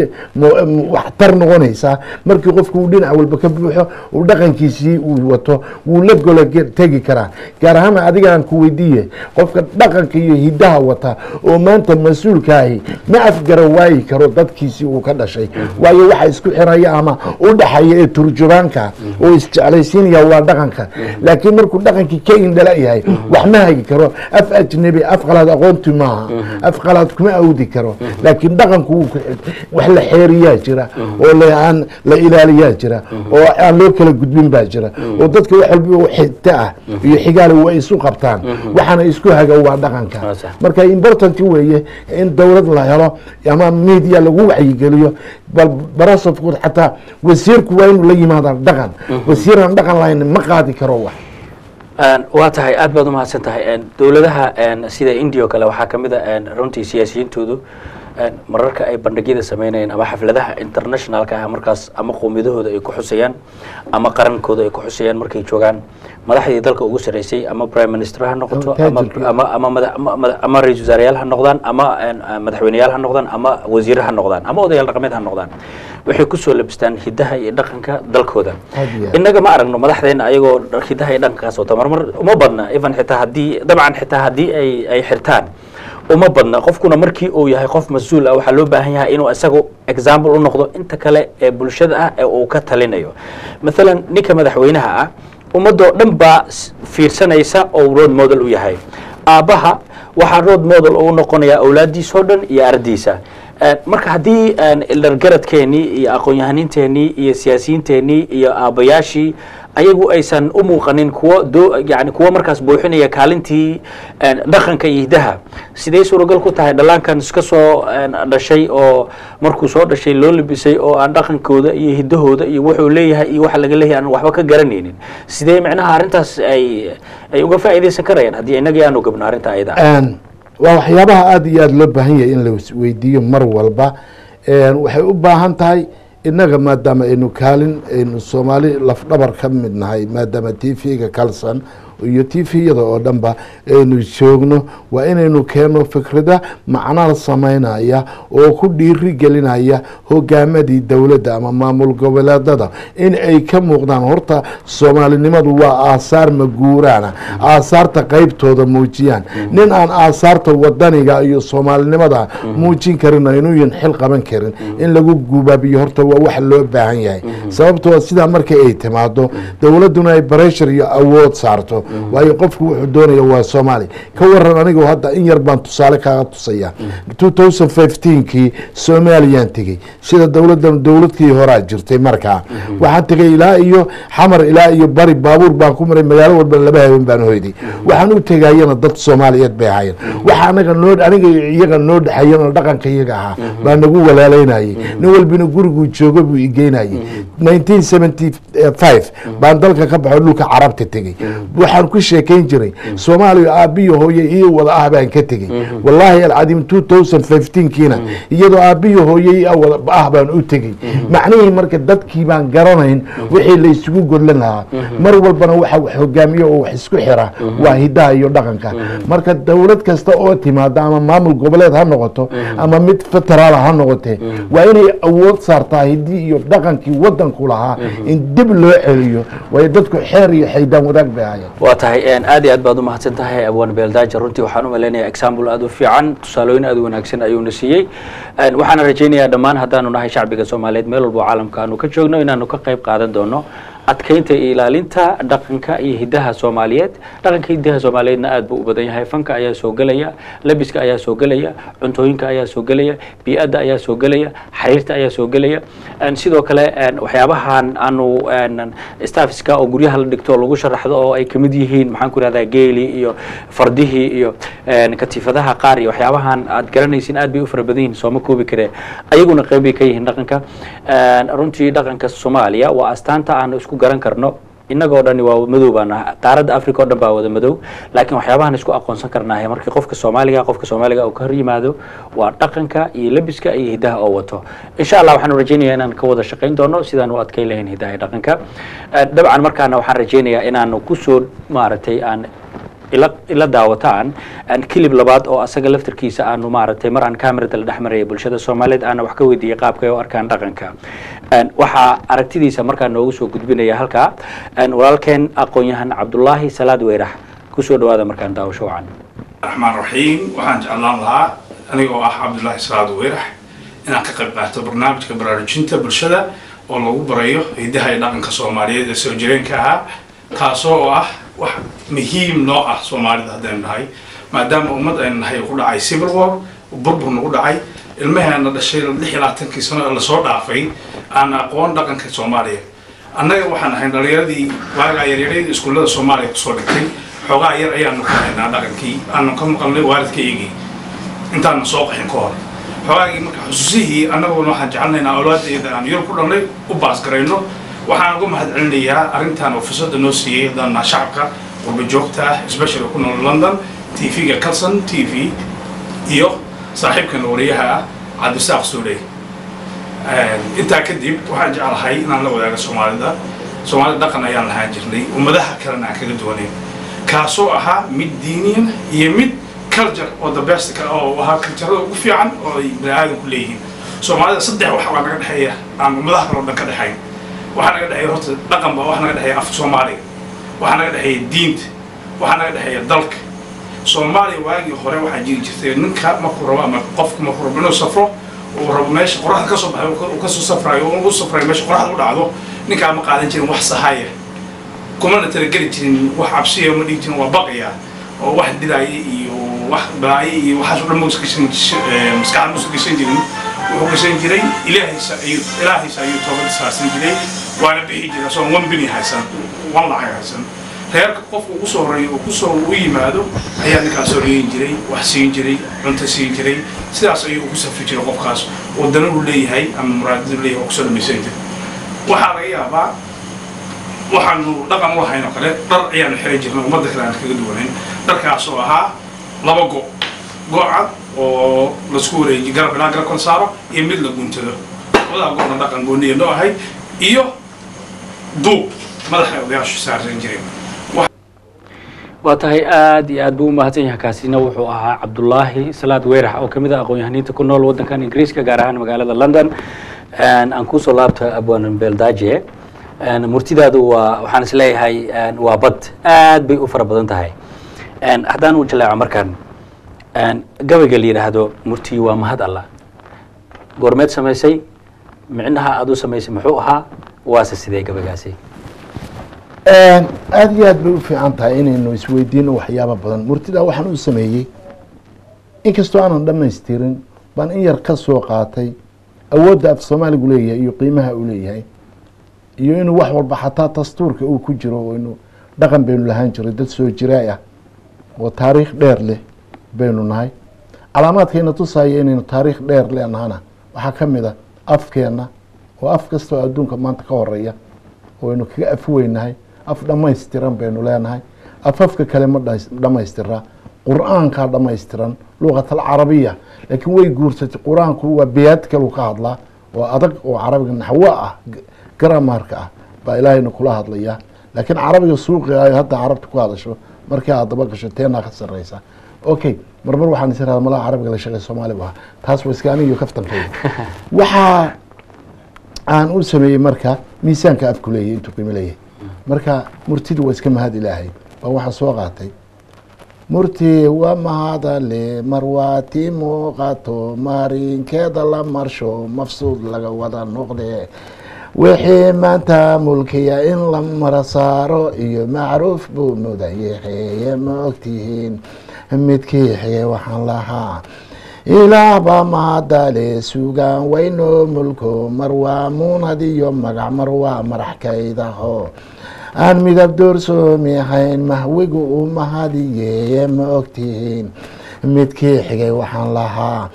B: waxtar noqonaysaa markii qofku uu dhinac walba ka buuxo uu dhaqankiisii uu wato wuu la gola tegi karaa gaar ahaan adigaan ku weydiiye qofka dhaqanka iyo hidaha wata oo maanta mas-uulkaahi ma afgara waayi karo dadkiisii uu ka dhashay waayo waxa isku xiraya ama u dhaxaya ee turjubaanka oo isjeclaysiinaya waa dhaqanka laakiin markuu dhaqankii ka indhala yahay wax ma hagi karo af ajnabi af qalaad aqoonti maaha af qalaad kuma awdi karo laakiin dhaqanku wax la xeeriyaa jira oo aan la ilaaliyaa jira oo aan loo kala gudbin baa jira oo dadka wax walba xigta ah iyo xigaale way isu qabtaan waxaana isku haga waa dhaqanka marka important weeye in dowlad la helo ama media lagu wacyigeliyo bal barasafkood xataa wasiirku waa inuu la yimaada dhaqan wasiiraan dhaqan lahayn ma qaadi karo wax
A: waa tahay aad baad umahadsan tahay dowladaha sida india o kale waxaa kamid a runtii siyaasiyiintoodu een, mararka ay bandhigyada sameynayeen ama xafladaha internationalka ah markaas ama qowmiyadahooda ay ku xusayaan ama qarankooda ay ku xusayaan markay joogaan madaxdii dalka ugu sarreysay ama prime minister ha noqoto ama
B: taajirkii.
A: ama ama mada- ama- ama- ama ra-iisul wasaareyaal ha noqdaan ama een, ah, madaxweyneyaal ha noqdaan ama wasiire ha noqdaan ama odayaal dhaqameed ha noqdaan waxay kusoo labistaan hidaha iyo dhaqanka dalkooda
B: Aad iyo aad.
A: innaga ma aragno madaxdeena ayagoo dhar- hidaha iyo dhaqankaas wata marmar uma badna even xitaa haddii dabcan xitaa haddii ay ay xirtaan uma badna qofkuna markii uu yahay qof mas-uul ah waxaa loo baahan yahay inuu isagu example u noqdo inta kale ee bulshada ah ee uu ka talinayo maalan ninka madaxweynaha ah ummadoo dhan baa s- fiirsanaysa oo road model u yahay aabbaha waxaa road model uu noqonayaa awlaadiisoo dhan iyo ardiisa Eh, marka haddii een, ildargaradkeenii iyo aqoon-yahaninteennii iyo siyaasiyiinteenii iyo aabbayaashii ayagu aysan u muuqanin kuwo doo yani kuwo markaas buuxinaya kaalintii een, dhaqanka iyo hidaha sidee suuragal ku tahay dhallaankan iska soo een, dhashay oo markuu soo dhashay loo libisay oo aan dhaqankooda iyo hidahooda iyo wuxuu leeyahay iyo waxa laga leeyahay aan waxba ka garanaynin sidee micnaha arrintaas ay ay uga faa'iidaysan karayaan haddii innagii aanu gabno arrinta ayada ah?
B: Een, waa waxyaabaha aada iyo aada loo baahan yahay in la is- weydiiyo mar walba Een, waxay u baahan tahay innaga maadaama aynu kaalin aynu soomaali lafdhabar ka mid nahay maadaama t v-ga kalsan iyo t v-yada oo dhanba aynu joogno waa inaynu keenno fikrada macnaha samaynaya oo ku dhiiri gelinaya hogaamadii dowladda ama maamul goboleedada in ay ka muuqdaan horta soomaalinimadu waa aasaar maguuraana aasaarta qeybtooda muujiyaan nin aan aasaarta wadaniga iyo soomaalinimada muujin karin aynuyan xil qaban karin in lagu gubaabiyo horta waa wax loo baahan yahay sababtoo sidaa marka ay timaado dowladduna ay bareshar iyo awood saarto waayo qofku wuxuu doonaya waa soomaali ka waran anigu hadda in yar baan tusaale kaaga tusaya two thousand fifteenkii soomaaliyaan tegey sida dowladdan dowladkii horaa jirtay markaa waxaan tegay ilaa iyo xamar ilaa iyo bari baabuur baan ku maray magaalo walba laba habeen baan hoyday waxaan u tegayana dad soomaaliyeed bay ahaayeen waxa anaga noo aniga iyo iyaga noo dhexeeyan oo dhaqanka iyaga ahaa baa nagu walaalaynayay nin walbina guriguu joogo buu igeynayay nineteen seventy five baan dalka ka baxo dhulka carabta tegey waxaan ku sheekayn jiray soomaaliya aabbiyo hooye iyo wada ah baan ka tegey wallaahi alcadiim two thousand fifteenkiina iyadoo aabbiyo hooye iyo wada ah baan u tegey macnihii marka dadkii baan garanayn wixii la isugu godlan lahaa mar walbana waxa wax hogaamiyo oo wax isku xira waa hidaha iyo dhaqanka marka dowlad kasta oo timaada ama maamul goboleed ha noqoto ama mid federaal ha noqotee waa inay awood saartaa hidii iyo dhaqankii wadanku lahaa in dib loo celiyo waayo dadku xeer iyo xaydaan wadaag bay ahaayeen
A: waa tahay een, aad iyo aad baad u mahadsan tahay abwan beeldaaja runtii waxaan u malaynayaa example aad u fiican tusaalooyin aad u wanaagsan ayuuna siiyey Een, waxaana rajaynayaa dhammaan haddaanu nahay shacbiga soomaaliyeed meel walba oo caalamka aanu ka joogno inaanu ka qayb qaadan doono adkeynta iyo ilaalinta dhaqanka iyo hidaha soomaaliyeed dhaqanka iyo hidaha soomaaliyeedna aad buu u badan yahay fanka ayaa soo gelaya labiska ayaa soo gelaya cuntooyinka ayaa soo gelaya bii'adda ayaa soo gelaya xariirta ayaa soo gelaya Een, sidoo kale een, waxyaabahan aanu een, staffiska oo guryaha la dhigto oo lagu sharaxdo oo ay kamid yihiin maxaan ku ihahdaa geeli iyo fardihii iyo een, katiifadaha qaar iyo waxyaabahan aad garanaysin aad bay u fara badan yihiin sooma koobi karee ayaguna qayb bay ka yihiin dhaqanka Een, runtii dhaqanka soomaaliya waa astaanta aanu isku garan karno innagoo dhani waa madow baan nahay qaaradda africa oo dhan baa wada madow laakiin waxyaabahan isku aqoonsan karnaahay markii qofka soomaaliga qofka soomaaliga uu ka hor yimaado waa dhaqanka iyo lebiska iyo hidaha oo wato insha allah waxaanu rajaynayaa inaan ka wada shaqayn doono sidaan u adkeyn lahayn hidaha iyo dhaqanka Eh, dabcan markaana waxaan rajaynayaa inaanu kusoo maaragtay aan ila ila daawataan aan kilib labaad oo asaga laftarkiisa aanu maaragtay mar aan kamerada la dhex marayay bulshada soomaaliyeed aana wax ka weydiiyey qaabka ay u arkaan dhaqanka Een, waxaa aragtidiisa markaa noogu soo gudbinaya halkaa een, walaalkeen aqoon-yahan cabdulaahi salaad weyrax kusoo dhawaada markaan daawasho wacan
D: raxmaan raxiim waxaan jeclaan lahaa anigoo ah cabdullaahi salaad weyrax inaan ka qayb qaato barnaamijka baraarujinta bulshada oo lagu barayo hidaha iyo dhaqanka soomaaliyeed ee soo jireenka ahaa kaasoo oo ah wax muhiim noo ah soomaalida haddaynu nahay maadaama ummad aynu nahay uu ku dhacay civil war burbur nagu dhacay ilmaheena dhashay lix iyo labaatankii sano ee lasoo dhaafay aan aqoon dhaqanka soomaaliya annaga waxaan ahay dhalinyaradii waagaa yaryaradii iskuullada soomaaliya kusoo dhigtay xoogaa yar ayaanu ka haynaa dhaqankii aanu ka maqalnay waalidkaygii intaanu soo qaxin ka hor xoogaagii marka xusuusihii annaguna waxaan jecelnaynaa awlaadayda aan yar ku dhalnay u baasgarayno waxaan uga mahad celinayaa arrintan oo fursada noo siiyey haddaan naha shacabka qurba joogta ah especially ku nool london tv-ga calson t v iyo saaxiibkan wariyaha ah cabdisaaq suuley intaa kadib waxaan jeclahay inaan la wadaago soomaalida soomaalida dhaqan ayaan lahaan jirnay ummadaha kalena aan kaga duwanayn kaasoo ahaa mid diiniyan iyo mid culture oo the best oo ahaa culturada ugu fiican oo ay bani aadamku leeyihiin soomaalida saddex wax baa naga dhexeeya aan ummadaha kale oo dhan ka dhexayn waxaa naga dhexeeya horta dhaqan baa waxaa naga dhexeeya af soomaaliga waxaa naga dhexeeya diinta waxaa naga dhexeeya dalka soomaaliya waagii hore waxaa jiri jirtay ninka markuu rabo ama qofku markuu rabo inuu safro uu rabo meesha qoraxda kasoo baxay uu kasoo safrayo uu safrayo meesha qoraxda u dhacdo ninkaa ma qaadan jirin wax sahaya kumana talageli jirin wax cabsiya ma dhigi jirin waa baqaya oo wax dilaaya iyo wax balaayo iyo waxaas o dhan ma gashan maskaxda ma gashan jirin wuxuu gashan jiray ilaahaysa ayuu ilaahaysa ayuu toobada saarsan jiray waana bixi jiray asoo one bini haysan one lacag haysan reerka qofku ugu soo horeeyo uu kusoo u yimaado ayaa ninkaas horeeyin jiray wax siin jiray cunto siin jiray sidaas ayuu ugu safri jiray qofkaas oo dana uu leeyahay ama muraadadu leeyahay oo kusoo dhamaysan jiray waxaa laga yaabaa waxaanu dhaqan u lahayn oo kale dhar ayaanu xiran jirnay ummadda kale aan kaga duwanayn dharkaas oo ahaa laba go go cad oo laisku wareeji garab ilaa garab kala saaro iyo mid la guntado labadaa go'na dhaqan gooniya noo ahayd iyo duub madaxa odayaashu saarsan jireen
A: waa tahay aad iyo aad buu u mahadsan yahay kaasina wuxuu ahaa cabdulaahi salaad weerax oo kamid ah aqoon-yahaniinta ku nool waddankan ingiriiska gaar ahaan magaalada london aan kusoo laabta abwan beldaje murtidaadu waa waxaan is leeyahay waa bad aad bay u fara badan tahay haddaan u jaleeco markaan gabayga la yidhaahdo murtii waa mahad allah goormeed samaysay micnaha aad u samaysay muxuu ahaa waase sidee gabaygaasi
B: aada iyo aad bay u fiican tahay inaynu isweydiino waxyaaba badan murtida waxaan u sameeyey inkastoo aanan dhamaystirin baan in yar ka soo qaatay awoodda af soomaaligu leeyahay iyo qiimaha uu leeyahay iyo inuu wax walba xataa dastuurka uu ku jiro oo inu dhaqan baynu lahaan jiray dad soo jiraay ah oo taariikh dheer leh baynu nahay calaamaadkayna tusaya inaynu taariikh dheer leenahana waxaa ka mid a afkeenna oo af kastoo adduunka maanta ka horeeya oo aynu kaga afweynahay af dhammaystiran baynu leenahay afafka kale ma dhammaystiraa qur-aankaa dhammaystiran luqat alcarabiya laakiin way guursatay qur-aanku waa biyaad kalu ka hadlaa oo adag oo carabiga naxwo ah gramaarka ah baa ilaahayna kula hadlayaa laakiin carabiga suuqiga ay hadda carabta ku hadasho markii aad daba gasho teenaa ka sarreysa okay marmar waxaan is irahda malaha carabiga la shaqey soomaaligu ah taas waa iska anigiyo kaftankayda waxaa aan u sameeyey marka miisaanka afku leeyahy intuu qiimo leeyahay marka murtidu waa iska mahad ilaahay baa waxaa soo qaatay murti waa mahadale marwaati muuqato marinkeeda la marsho mafsuud laga wada noqde wixii maanta mulkiya in la mara saaro iyo macruuf buu mudayaxeeye ma ogtihiin midkii xige waxaan lahaa ilaah baa mahadale sugaan wayno mulko mar waa muunad iyo magac mar waa maraxkaydaho aan midab doorsoomi ahayn mahwigu u mahadiyeeye ma ogtihiin midkii xigay waxaan lahaa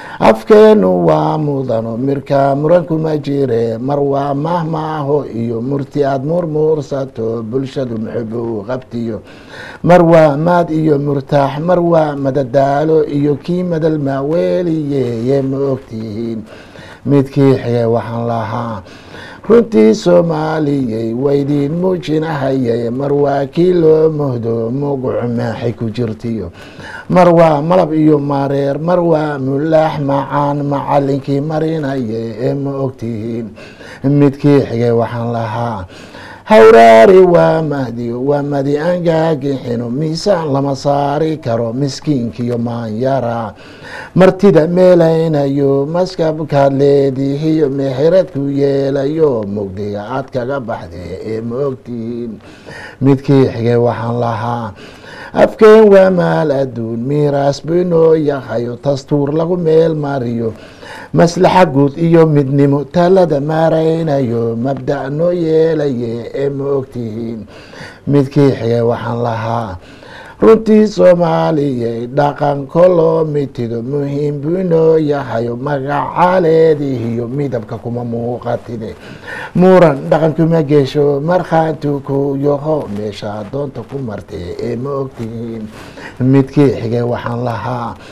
B: afkeenu waa mudano mirka murankuma jire mar waa mahmaaho iyo murti aad murmuursato bulshadu muxubu u qabtiyo mar waa maad iyo murtaax mar waa madadaalo iyo kii madal maaweeliyeeye ma ogtihiin midkii xigay waxaan lahaa runtii soomaaliyey waydiin muujinahayay mar waa kii loo mohdo mugucu maaxay ku jirtiyo mar waa malab iyo mareer mar waa mulaax macaan macalinkii marinayay ee ma ogtihiin midkii xigay waxaan lahaa hawraari waa mahdiyo waa madi angaagixino miisaan lama saari karo miskiinkiyo maanyara martida meelaynayo maskabkaad leedihiyo mexiradku yeelayo mugdiga aad kaga baxde ee ma ogtihiin midkii xigay waxaan lahaa afkeen waa maal adduun miiraas buu inoo yahayo dastuur lagu meel mariyo maslaxa guud iyo midnimo talada maaraynayo mabda' noo yeelaye ee ma ogtihiin midkii xigay waxaan lahaa runtii soomaaliyey dhaqan koloo mitido muhiim buu inoo yahayo magacaaleedihiyo midabka kuma muuqatine muran dhaqan kuma gesho markhaantu ku yaho meesha doonta ku martee ee ma ogtihiin midkii xigay waxaan lahaa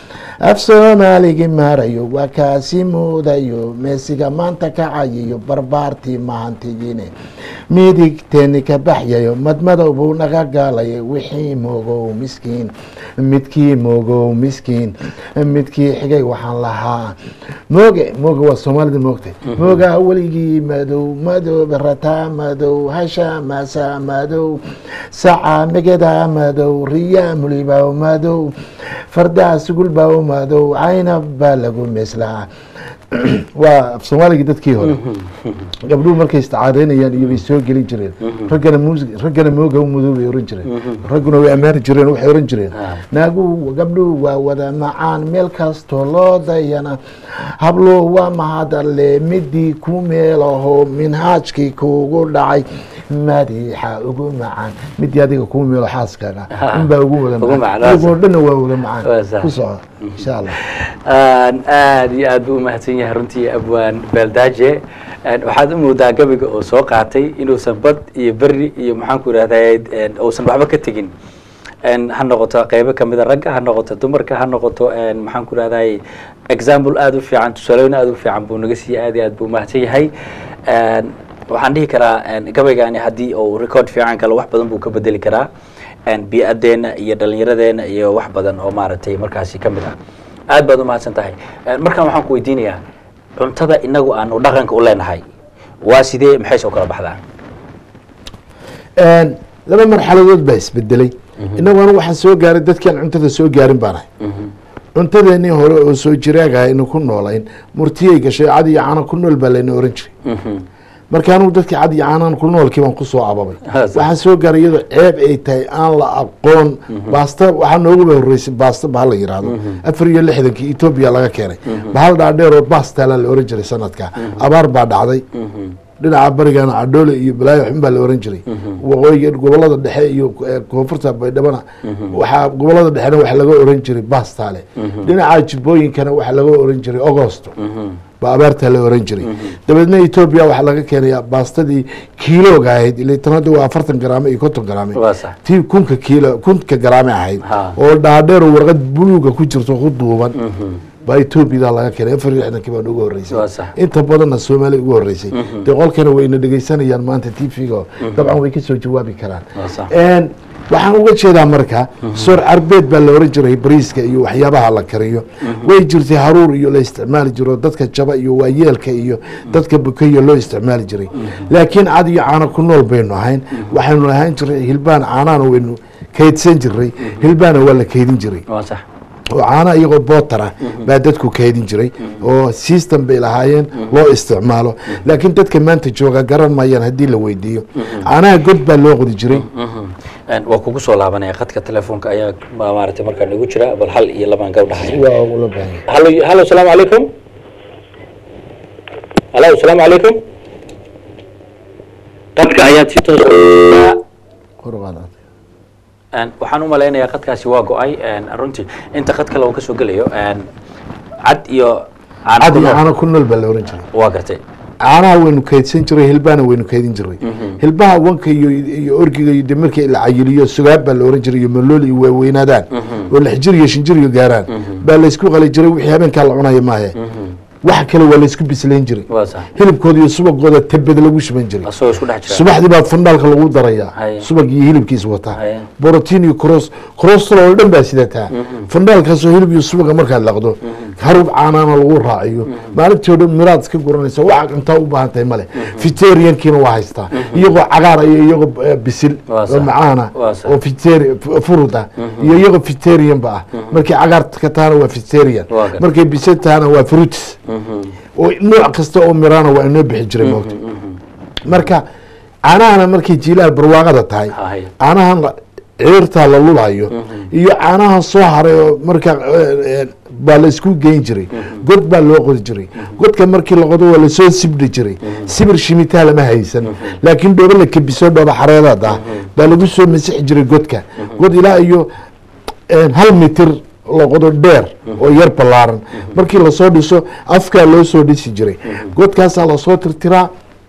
B: af soomaaligi maarayo waa kaasi muudayo meesiga maanta kacayayo barbaartii mahantigiine midigteeni ka baxyayo madmadow buu naga gaalay wixii moogow miskiin midkii moogow miskiin midkii xigay waxaan lahaa mooge mooge waa soomaalida moogtay moogaa weligii madow madow rataa madow hasha masa madow saca megeda madow riya mulibaw madow fardaa sugulbaw madow caynab baa lagu meeslaa waa af soomaaligii dadkii hore gabdhuhu markay istacaadeynayaan iyo bay soo gelin jireen raggana mus raggana mooga mudow bay oran jireen ragguna way ammaani jireen waxay oran jireen naaguhu gabdhuhu waa wada macaan meel kastoo loo dayana hablo waa mahadalle midii ku meelaho minhaajkii kuugu dhacay madiixa ugu macaan midii adiga kuu meelo xaaskaaga inbaa ugu wada
A: Ugu
B: macaan
A: macaan,
B: iyagoo dhanna waa wada
A: Waa
B: macaan
A: sax.
B: ku soco insha allah
A: aada iyo aad buu umahadsan yahay runtii abwaan beeldaaje waxaad u moodaa gabiga oo soo qaatay inuusan bad iyo beri iyo maxaanku irahday uusan waxba ka tegin ha noqoto qeybo kamida ragga ha noqoto dumarka ha noqoto maxaanku irahday example aada u fiican tusaalooyin aada u fiican buu naga siiyey aad iyo aad buu umahadsan yahay waxaan dhihi karaa gabaygani haddii uu record fiican galo wax badan buu ka bedeli karaa bi-adeena iyo dhalinyaradeena iyo wax badan oo maaragtay markaasi ka mid ah aad baad umahadsan tahay markaan waxaan ku weydiinayaa cuntada inagu aanu dhaqanka u leenahay waa sidee maxay soo kala baxdaa
B: laba marxaladood baa isbedelay inagu anigu waxaan soo gaaray dadkiaan cuntada soo gaarin baan ahay cuntadeenii hore oo soo jiraaga aynu ku noolayn murtiyay gashay cad iyo caana ku nool baa layna oran jiray marka anigu dadkii cad iyo caanaan ku noolkii baan kusoo ababay
A: Hasan.
B: waxaan soo gaaray iyadoo ceeb ay tahay aan la aqoon baasta waxaa nooguba horeysay baasta bahal la yiraahdo afar iyo lixdankii etoobiya laga keenay bahal dhaadheer oo baastala la oran jiray sanadka abaar baa dhacday dhinaca barigana cadhoole iyo balaayo xun baa la oran jiray waqooyiga gobolada dhexe iyo eh, koonfurta baydhabana waxaa gobolada dhexena waxa laga oran jiray baastale dhinaca jibooyinkana waxa laga oran jiray augosto baa abaartaa la oran jiray dabeedna etoobiya waxaa laga keenaya baastadii kiilooga ahayd ile tan hadda waa afartan garaame iyo konton garaame
A: waa sax
B: tii kunka kiilo kunka garaame ahayd
A: Ha.
B: oo dhaadheer oo warqad buluuga ku jirto ku duuban baa etoobiyada laga keenay afar iyo lixdankii baan ugu
A: Waa
B: horreysay
A: sax.
B: inta badanna soomaaliya ugu horreysay dee qolkana wayna dhegeysanayaan maanta t v-ga dabcan way kasoo jawaabi karaan
A: Waa sax.
B: Een, waxaan uga jeedaa marka soor carbeed baa la oran jiray bariiska iyo waxyaabaha la kariyo way jirtay haruur iyo la isticmaali jiro dadka jaba iyo waayeelka iyo dadka bukeyo loo isticmaali jiray laakiin cad iyo caano ku nool baynu ahayn waxaynu lahaan jiray hilbaan caanaana waynu kaydsan jiray hilbaana waa la kaydin jiray
A: waa sax
B: oo caana iyagoo bootar ah baa dadku kaydin jiray oo system bay lahaayeen loo isticmaalo laakiin dadka maanta jooga garan mayaan haddii la weydiiyo caanaha god baa loo qodi jiray
A: waa kugu soo laabanaya khadka telefoonka ayaa ma- maaragtay markaa nagu jira bal hal iyo labaan gabdhahay
B: waa ula baahan yahay.
A: halo halo asalaamu calaykum halo asalaamu calaykum qadka ayaad si toos
B: Kor u qaad.
A: Een, waxaan u malaynayaa qadkaasi waa go-ay een, runtii inta qad kale uu kasoo gelayo een, cad iyo caano
B: cad
A: ku
B: iyo
A: nool.
B: caano ku nool baa la oran jiray
A: waa gartay
B: caanaha waynu kaydsan jiray hilbaana waynu kaydin jiray hilbaha wanka iyo iyo orgiga iyo de markii la cayiliyo sugaab baa la oran jiray iyo malool iyo waaweynaadaan oo lix jir iyo shan jir iyo gaaraan baa laysku qali jiray wixii habeenkaa la cunaya maahe wax kale waa laysku bislayn jiray
A: waa sax
B: hilibkooda iyo subagooda tabad lagu shuban jiray
A: asagoo isku dhex jira
B: subaxdii baa fandhaalka lagu darayaa
A: Haye.
B: subag iyo hilibkiis wataa
A: Haye.
B: borotiin iyo cross crosstrol oo dhan baa sidataa fandhaalkaasoo hilib iyo subaga markaad laqdo harub caanaana lagu raaciyo maalintii oo dhan miraad iska guranaysa waxa cuntaa u baahan tahay male fiteriankiina waa haystaa iyagoo cagaar iyo iyagoo eh, bisil
A: Waa
B: oo
A: sax.
B: macaana
A: Waa sax.
B: oo fiteri furud ah iyo iyagoo fiterianba ah markay cagaar ka tahana waa fiterian
A: Waa gar-
B: markay bisil tahana waa fruits oo nooc kasta oo miraana waa inoo bixi jiray moogta marka caanahana markay jiilaal barwaaqada tahay
A: Haye.
B: caanahan la- ciirtaa la lulayo iyo caanahan soo haray oo marka eh, eh, baa la isku geyn jiray god baa loo qodi jiray godka markii la qodo waa lasoo sibdhi jiray sibir shimitaa lama haysan laakiin dhoobo la kebiso dhoobo xareedaad ah baa lagu soo masixi jiray godka god ilaa iyo eh, hal mitir la qodo dheer oo yar ballaaran markii lasoo dhiso afkaa loo soo dhisi jiray godkaasaa lasoo tirtiraa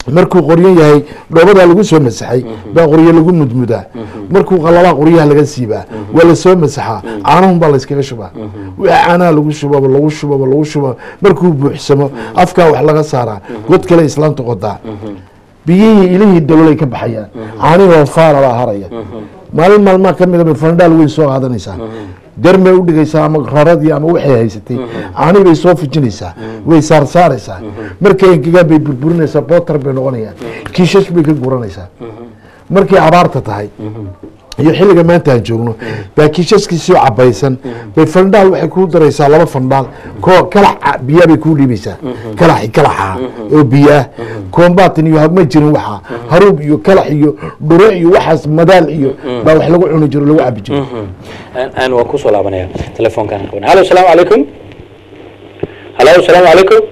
B: markuu qoryan yahay dhoobadaa lagu soo masaxay baa qoryo lagu mudmudaa markuu qalabaa qoryaha laga siibaa waa lasoo masaxaa caanahun baa layskaga shubaa wixii caanaha lagu shubaba lagu shubaba lagu shubaba markuu buuxsamo afkaa wax laga saaraa god kale islaanta qodaa biyihii ilihii dalolay ka baxayaan caanihii oo faala baa haraya maalin maalmaa ka mida bay fandhaal weyn soo qaadanaysaa garmay u dhigaysaa ama raradii ama waxay haysatay caanii bay soo fujinaysaa way saarsaaraysaa markay engegaan bay burburinaysaa bootar bay noqonayaan kiishash bay ka guranaysaa markay abaarta tahay iyo xilliga maanta aan joogno baa kiishaskiisii cabaysan bay fandhaal waxay kuu daraysaa laba fandhaal ko kalax biyaa bay kuu dhiibaysaa kalaxi kalaxa oo biyaah koombaatan iyo ma jirin waxaa haruub iyo kalax iyo dhure iyo waxaas madaal iyo baa wax lagu cuni jiro lagu cabi jiro
A: aan waan kusoo laabanaya telefoonkaan qaban hallo asalaamu calaykum hallo asalaamu calaykum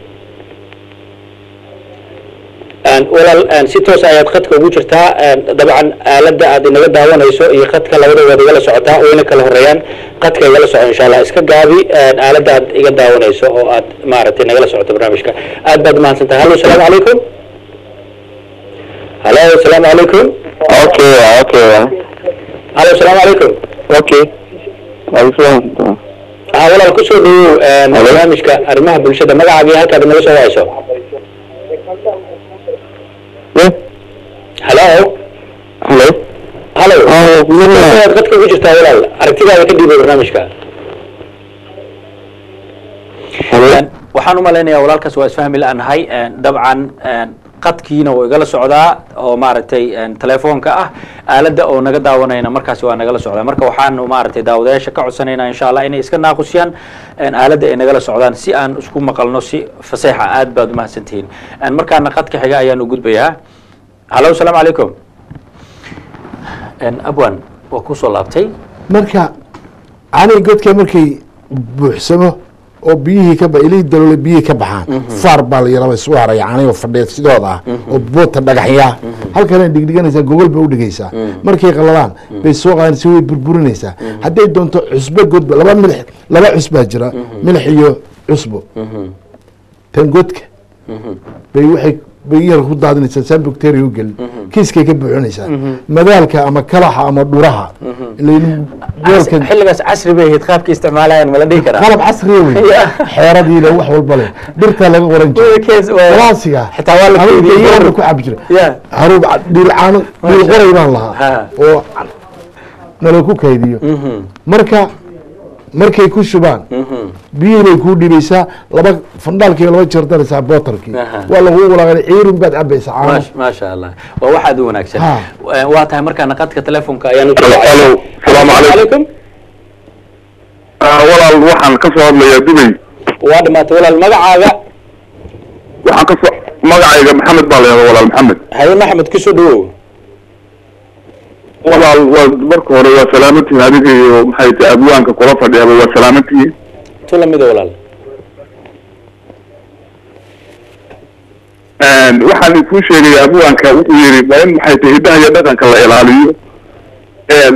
A: walaal si toos ayaad khadka ugu jirtaa dabcan aaladda aad inaga daawanayso iyo khadka labadoodaad igala socotaa wayna kala horeeyaan khadka igala soco insha allah iska gaabi aaladda aad iga daawanayso oo aad maaragtay nagala socoto barnaamijka aad baad umahadsan tahay hallo asalaamu calaykum hallo asalaamu calaykum
E: Okay, okay.
A: hallo asalaamu calaykum
E: Okay. Waalaikumsalam.
A: haa walaal kusoo dhawow barnaamijka arrimaha bulshada magacaaga iyo halkaad inaga soo wacayso
E: Yeah.
A: hallo
E: Hello.
A: hallo
E: Oh, bismillah.
A: waad khadka ugu jirtaa walaal aragtidaada ka dhiibay barnaamijka
E: Hello.
A: waxaan u malaynayaa walaalkaas waa isfahmi la-nahay dabcan qadkiina wuu igala socdaa oo maaragtay telefoonka ah aaladda oo naga daawanayna markaasi waa nagala socdaa marka waxaanu maaragtay daawadayaasha ka codsanaynaa insha allah inay iska naaqusiyaan aaladda ay nagala socdaan si aan isku maqalno si faseexa aad baad umahadsantihiin markaana qadka xiga ayaan u gudbayaa hallo asalaamu calaykum abwan waa kusoo laabtay
B: marka canii godka markay buuxsamo oo biyihii ka ba ilihii daloole biyihii ka baxaan faar baa la yaraba isu haraya canigo fadhiya sidooda ah oo boota dhagaxyaa halkana dhigdhiganaysaa gogol bay udhigaysaa markay qalalaan bay soo qaadaysa way burburinaysaa hadday doonto cusbo godba laba milix laba cusbaa jira milix iyo cusbo tan godka bay waxay bay yar ku daadinaysaa saa bacteria u gelin kiiskay ka buuxinaysaa madaalka ama kalaxa ama dhuraha weelka
A: xilligaas casri bay ahayd qaabka isticmaalayaan mala dhihi karaa
B: qalab casriya wey xeeradii le wax walba leh dhirtaa laga qoran jiray kalaasiga
A: xitaa waa la keydiyey
B: haruub ku cabi jiray
A: ya
B: haruub dhiil caano dhiil qoray baan lahaa
A: Ha.
B: oo nala ku kaydiyo marka markay ku shubaan biyihii bay kuu dhibaysaa laba fandhaalkii laba jeer daraysaa bootarkii
A: Aha.
B: waa lagu walaaqay ciirin baad cabaysaa caano
A: Maash- maasha allah waa waxaad u wanaagsan
B: Ha.
A: Eh, waa tahay markaana qadka telefonka ayaan u
E: Hello, hello. Salaamu calaykum. Ah, walaal waxaan ka soo hadlayaa Dubay.
A: waa dhamaatay walaal magacaaga
E: Waxaan ka soo magacayga Maxamed baa la yidhahdaa walaal Maxamed.
A: haye maxamed kusoo dhawow
E: Walaal waa marka hore waa salaamantihiin adiga iyo maxay tahay abwaanka kula fadhiyaba waa salaamantihiin.
A: tu lamida walaal
E: Een, waxaan kuu sheegaya abwaanka wuxuu yidhi waa in maxay tahay hiddaha iyo dhaqanka la ilaaliyo. Een,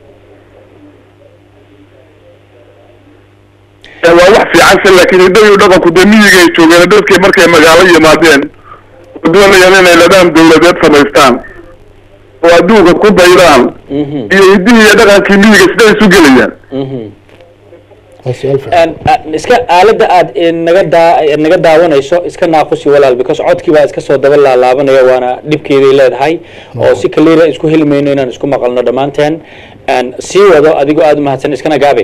E: ee, waa wax fiican se laakiin hiddaha iyo dhaqanku dee miyigay joogeen dadkay markay magaalo yimaadeen oo doonayaan inay ladaan dawladeed samaystaan oo adduunka ku daydaan
A: Mhm,
E: iyo hiddihii iyo dhaqankii miyiga siday isu gelayaan
A: mhm.
B: Waa su'aal fiican.
A: Aan- aan- iska aaladda aad naga daa naga daawanayso iska naaqusi walaal because codkii baa iska soo daba laalaabanaya waana dhibkeeday leedahay oo si kaliira isku heli mayno inaan isku maqalno dhammaanteen Aan sii wado adigoo aada umahadsan iskana gaabe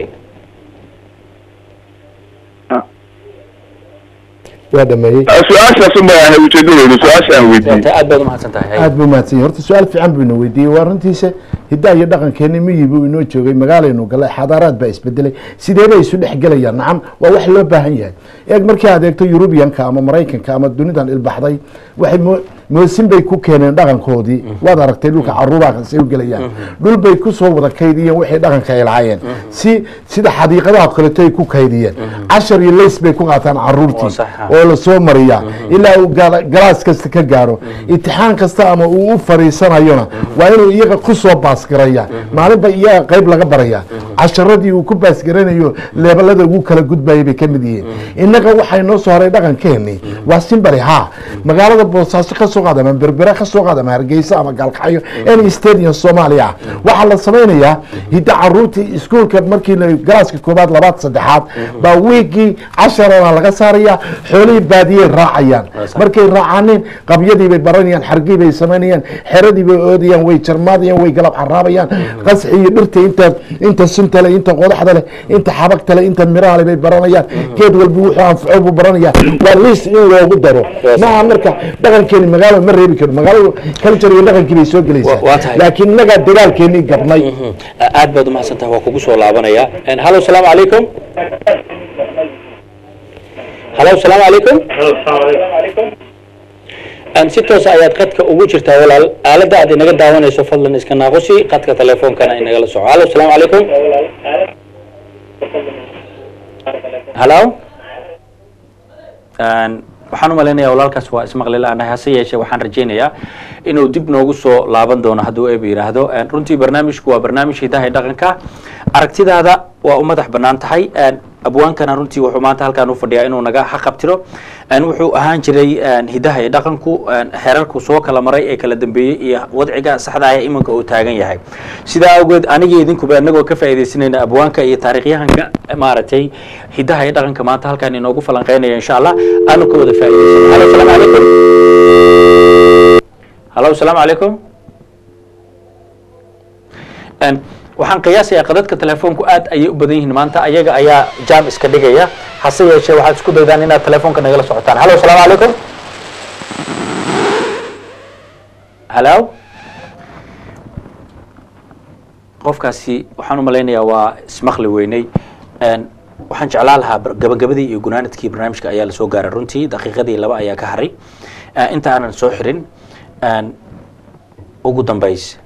B: waa dhameeyey
E: su-aashaas uma ahay ujeedadoodu su-aasha aan weydiiyey
A: Waa aad baad umahadsan tahay
B: aad buu mahadsan yahay horta su-aal fiican buu ina weydiiyey waa runtiisa hiddaha iyo dhaqankeeni miyi buu inoo joogay magaalaynu galay xadaaraad baa isbedelay sidee bay isu dhex gelayaan nacam waa wax loo baahan yahay eeg markii aad eegto yurubiyanka ama maraykanka ama dunidan ilbaxday waxay mo- moosin bay ku keeneen dhaqankoodii waad aragtay dhulka caruuraakasay u gelayaan dhul bay kusoo wada kaydiyeen waxay dhaqanka ay lahaayeen si sida xadiiqadaha kaleto ay ku kaydiyeen cashar iyo leys bay ku qaataan caruurtii
A: Waa sax, ha.
B: oo la soo mariyaa ilaa uu gaala- galaas kasta ka gaaro imtixaan kasta ama uu u fariisanayona waa inuu iyaga ku soo baasgaraya maalinba iyaga qayb laga baraya casharadii uu ku baasgaranayo leebalada ugu kala gudbayay bay ka mid yihiin innaga waxay noo soo haray dhaqankeeni waa simbari ha magaalada boosaaso ka soo qaad ama berbera ka soo qaad ama hargeysa ama gaalkacyo any stadium soomaaliya ah waxaa la samaynayaa hidda caruurtii iskuolka markii la galaaska koobaad labaad saddexaad baa wiigii casharana laga saaraya xoolihii baadiyey raacayaan markay raacaaneen qabyadii bay baranayaan xargii bay samaynayaan xeradii bay oodayaan way jarmaadayaan way galab caraabayaan qasxi iyo dhirta inta inta sunta leh inta qodaxda leh inta xabagta leh inta miraha leh bay baranayaan geed walba wuxuu anfaco buu baranaya waa liis in loogu daro maaha marka dhaqankeeni magaalo ma reebi karo magaaladu culture iyo dhaqankii bay soo
A: Wa- waa
B: gelaysaa
A: tahay.
B: laakiin innagaa dagaalkeenii gabnay
A: aad baad umahadsan tahay waa kugu soo laabanaya hallo salaamu calaykum hallo salaamu calaykum Een, si toos ayaad qadka ugu jirtaa walaal aaladda aad inaga daawanayso fadlan iska naaqusi qadka telefoonkana inagala soco hallo salaamu calaykum hallo Een, waxaan u malaynayaa walaalkaas waa ismaqli la-aanahay hase yeeshee waxaan rajaynayaa inuu dib noogu soo laaban doono hadduu eeba yidhaahdo Een, runtii barnaamijku waa barnaamij hidaha iyo dhaqanka aragtidaada waa u madax bannaan tahay Een, abwaankana runtii wuxuu maanta halkaan u fadhiyaa inuu naga xaqabtiro Een, wuxuu ahaan jiray een, hidaha iyo dhaqanku een, xeerarku soo kala maray ee kala dambeeyey iyo wadciga saxda ah ee iminka uu taagan yahay sidaa awgeed aniga idinkuba anagoo ka faa'iidaysanayna abwaanka iyo taariikhyahanka maaragtay hidaha iyo dhaqanka maanta halkaan inoogu falanqeynaya insha allah aanu ka wada faa'iidaysano halo salaamu calaykum halo salaamu calaykum Een, waxaan qiyaasayaa qadadka telefoonku aad ayay u badan yihiin maanta ayaga ayaa jaam iska dhigaya hase yeeshee waxaad isku daydaan inaad telefoonka nagala socotaan halo salaamu calaykum halo qofkaasi waxaan u malaynayaa waa ismaqli weynay Een, waxaan jeclaan lahaa bar- gabagabadii iyo gunaanadkii barnaamijka ayaa lasoo gaaray runtii daqiiqadii laba ayaa ka haray Ee, inta aanan soo xirin een, ugu dambays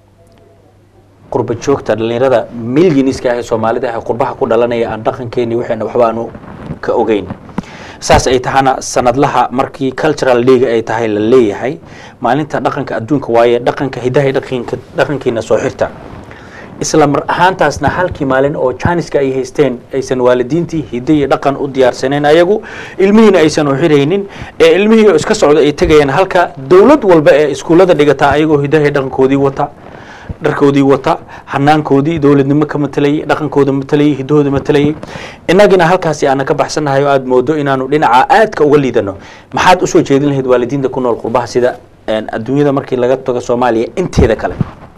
A: qurba joogta dhalinyarada milyaniska ah ee soomaalida ah ee qurbaha ku dhalanaya aan dhaqankeeni waxayna waxba aanu ka ogeyn saas ay tahana sanadlaha markii cultural league ay tahay la leeyahay maalinta dhaqanka adduunka waaye dhaqanka hidaha iyo dhaqanka dhaqankiina soo xirta isla mar ahaantaasna halkii maalin oo janiska ay haysteen aysan waalidiintii hidde iyo dhaqan u diyaarsaneen ayagu ilmihiina aysan u xiraynin ee ilmihii oo iska socda ay tegayaan halka dowlad walba ee iskuullada dhigata ayagoo hidaha iyo dhaqankoodii wata dharkoodii wata hanaankoodii dowladnimo ka matalayay dhaqankooda matalayay hidahooda matalayay innagina halkaasi aana ka baxsanahay oo aada moodo inaanu dhinaca aadka uga liidano maxaad usoo jeedin lahayd waalidiinta ku nool qurbaha sida een, adduunyada markii laga tago soomaaliya inteeda kale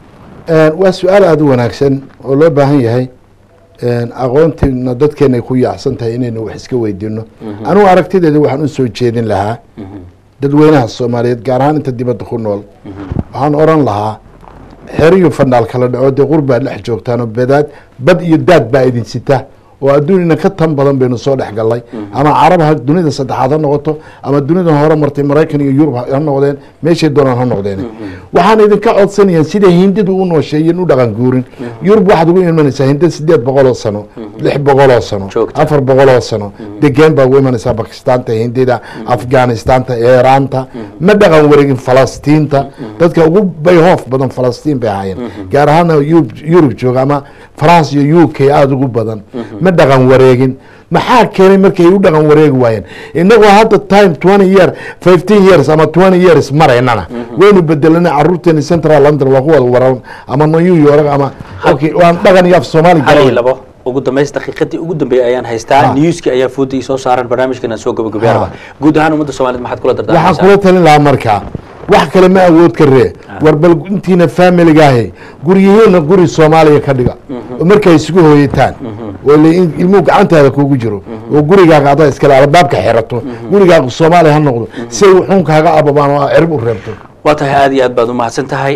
B: waa su-aal aada u wanaagsan oo loo baahan yahay aqoontiina dadkeena ay ku yaacsan tahay inaynu wax iska weydiino anugu aragtideeda waxaan u soo jeedin lahaa dadweynaha soomaaliyeed gaar ahaan inta dibadda ku nool waxaan oran lahaa xeriyo fandhaal kala dhaco dee qurbaad dhex joogtaanoo badaad bad iyo daad baa idin sita oo adduunina ka tan badan baynu soo dhex gallay ama carab ha dunida saddexaad ha noqoto ama dunida hore martay maraykan iyo yurub ha noqdeen meeshay doonaan ha noqdeen waxaan idinka codsanayaan sida hindidu u noosheeyeen u dhaqan guurin yurub waxaad ugu imanaysaa hindida sideed boqol oo sano lix boqol oo sano
A: Joogta.
B: afar boqol oo sano degeen baa ugu imanaysaa bakistaanta hindida afghanistaanta iiraanta ma dhaqan wareegin falastiinta dadka ugu bayhoof badan falastiin bay ahaayeen gaar ahaana yurub yurub jooga ama france iyo u k aada ugu badan ma dhaqan wareegin maxaa keenay markay u dhaqan wareegi waayeen inagoo hadda time twenty year fifteen years ama twenty years maraynana waynu bedelana caruurteeni central london waa ku wada waran ama new york ama okay waan dhaqan iyo af soomaali
A: hal iyo
B: garan
A: labo ugu dambays daqiiqadii ugu dambeeyay ayaan haystaa
B: Ha.
A: newski ayaa fooda soo saaran barnaamijkana soo gabagabearaba
B: Ha.
A: guud ahaan ummadda soomaaliyed maxaad kula
B: waxaan
A: dardaarmaysaa
B: kula talin lahaa markaa wax kale ma awood ka ree war bal intiina familigaahe guryihiina guri soomaaliya ka dhiga oo markay isugu hooyataan oo le- in ilmuhu gacantaada kugu jiro oo gurigaaga adaa iskale albaabka xirato gurigaaga soomaaliya ha noqdo si ay wuxuun kaaga ababaan oo cirib u reebto
A: waa tahay aad iyo aad baad umahadsan tahay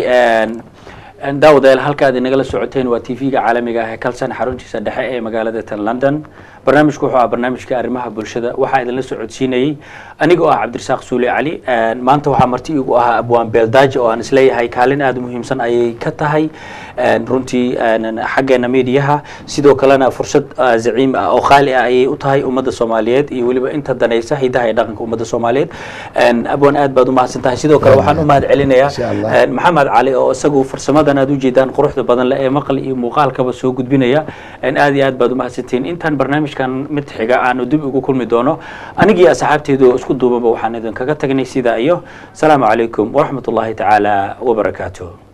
A: daawadayaal halka aad inagala socoteen waa t v-ga caalamiga ah ee kalsan xaruntiisa dhexe ee magaalada tan london barnaamijku wuxuu ah barnaamijka arrimaha bulshada waxaa idinla socodsiinayey anigoo ah cabdirasaaq suule cali maanta waxaa marti igu ahaa abwaan beeldaaje oo aan isleeyahay kaalin aada u muhiimsan ayay ka tahay runtii xaggeena mediyaha sidoo kalena fursad ah, zaciim ah oo qaali ah ayay u tahay ummadda soomaaliyeed iyo weliba inta danaysa hidaha iyo dhaqanka ummadda soomaaliyeed abwaan aad baad umahadsan tahay sidoo kale waxaan u mahad celinayaa
B: Insha Allah.
A: Een, maxamed cali oo isagu farsamadan aad ujeedaan quruxda badan leh ee maqal iyo muuqaalkaba soo gudbinaya Een, aad iyo aad baad umahadsantihiin intaan barnaamij barnaamijkan mid xiga aanu dib ugu kulmi doono anigii asxaabteedu isku duubanba waxaan idinkaga tagnay sidaa iyo asalaamu calaykum waraxmat ullahi tacaala wabarakaatuh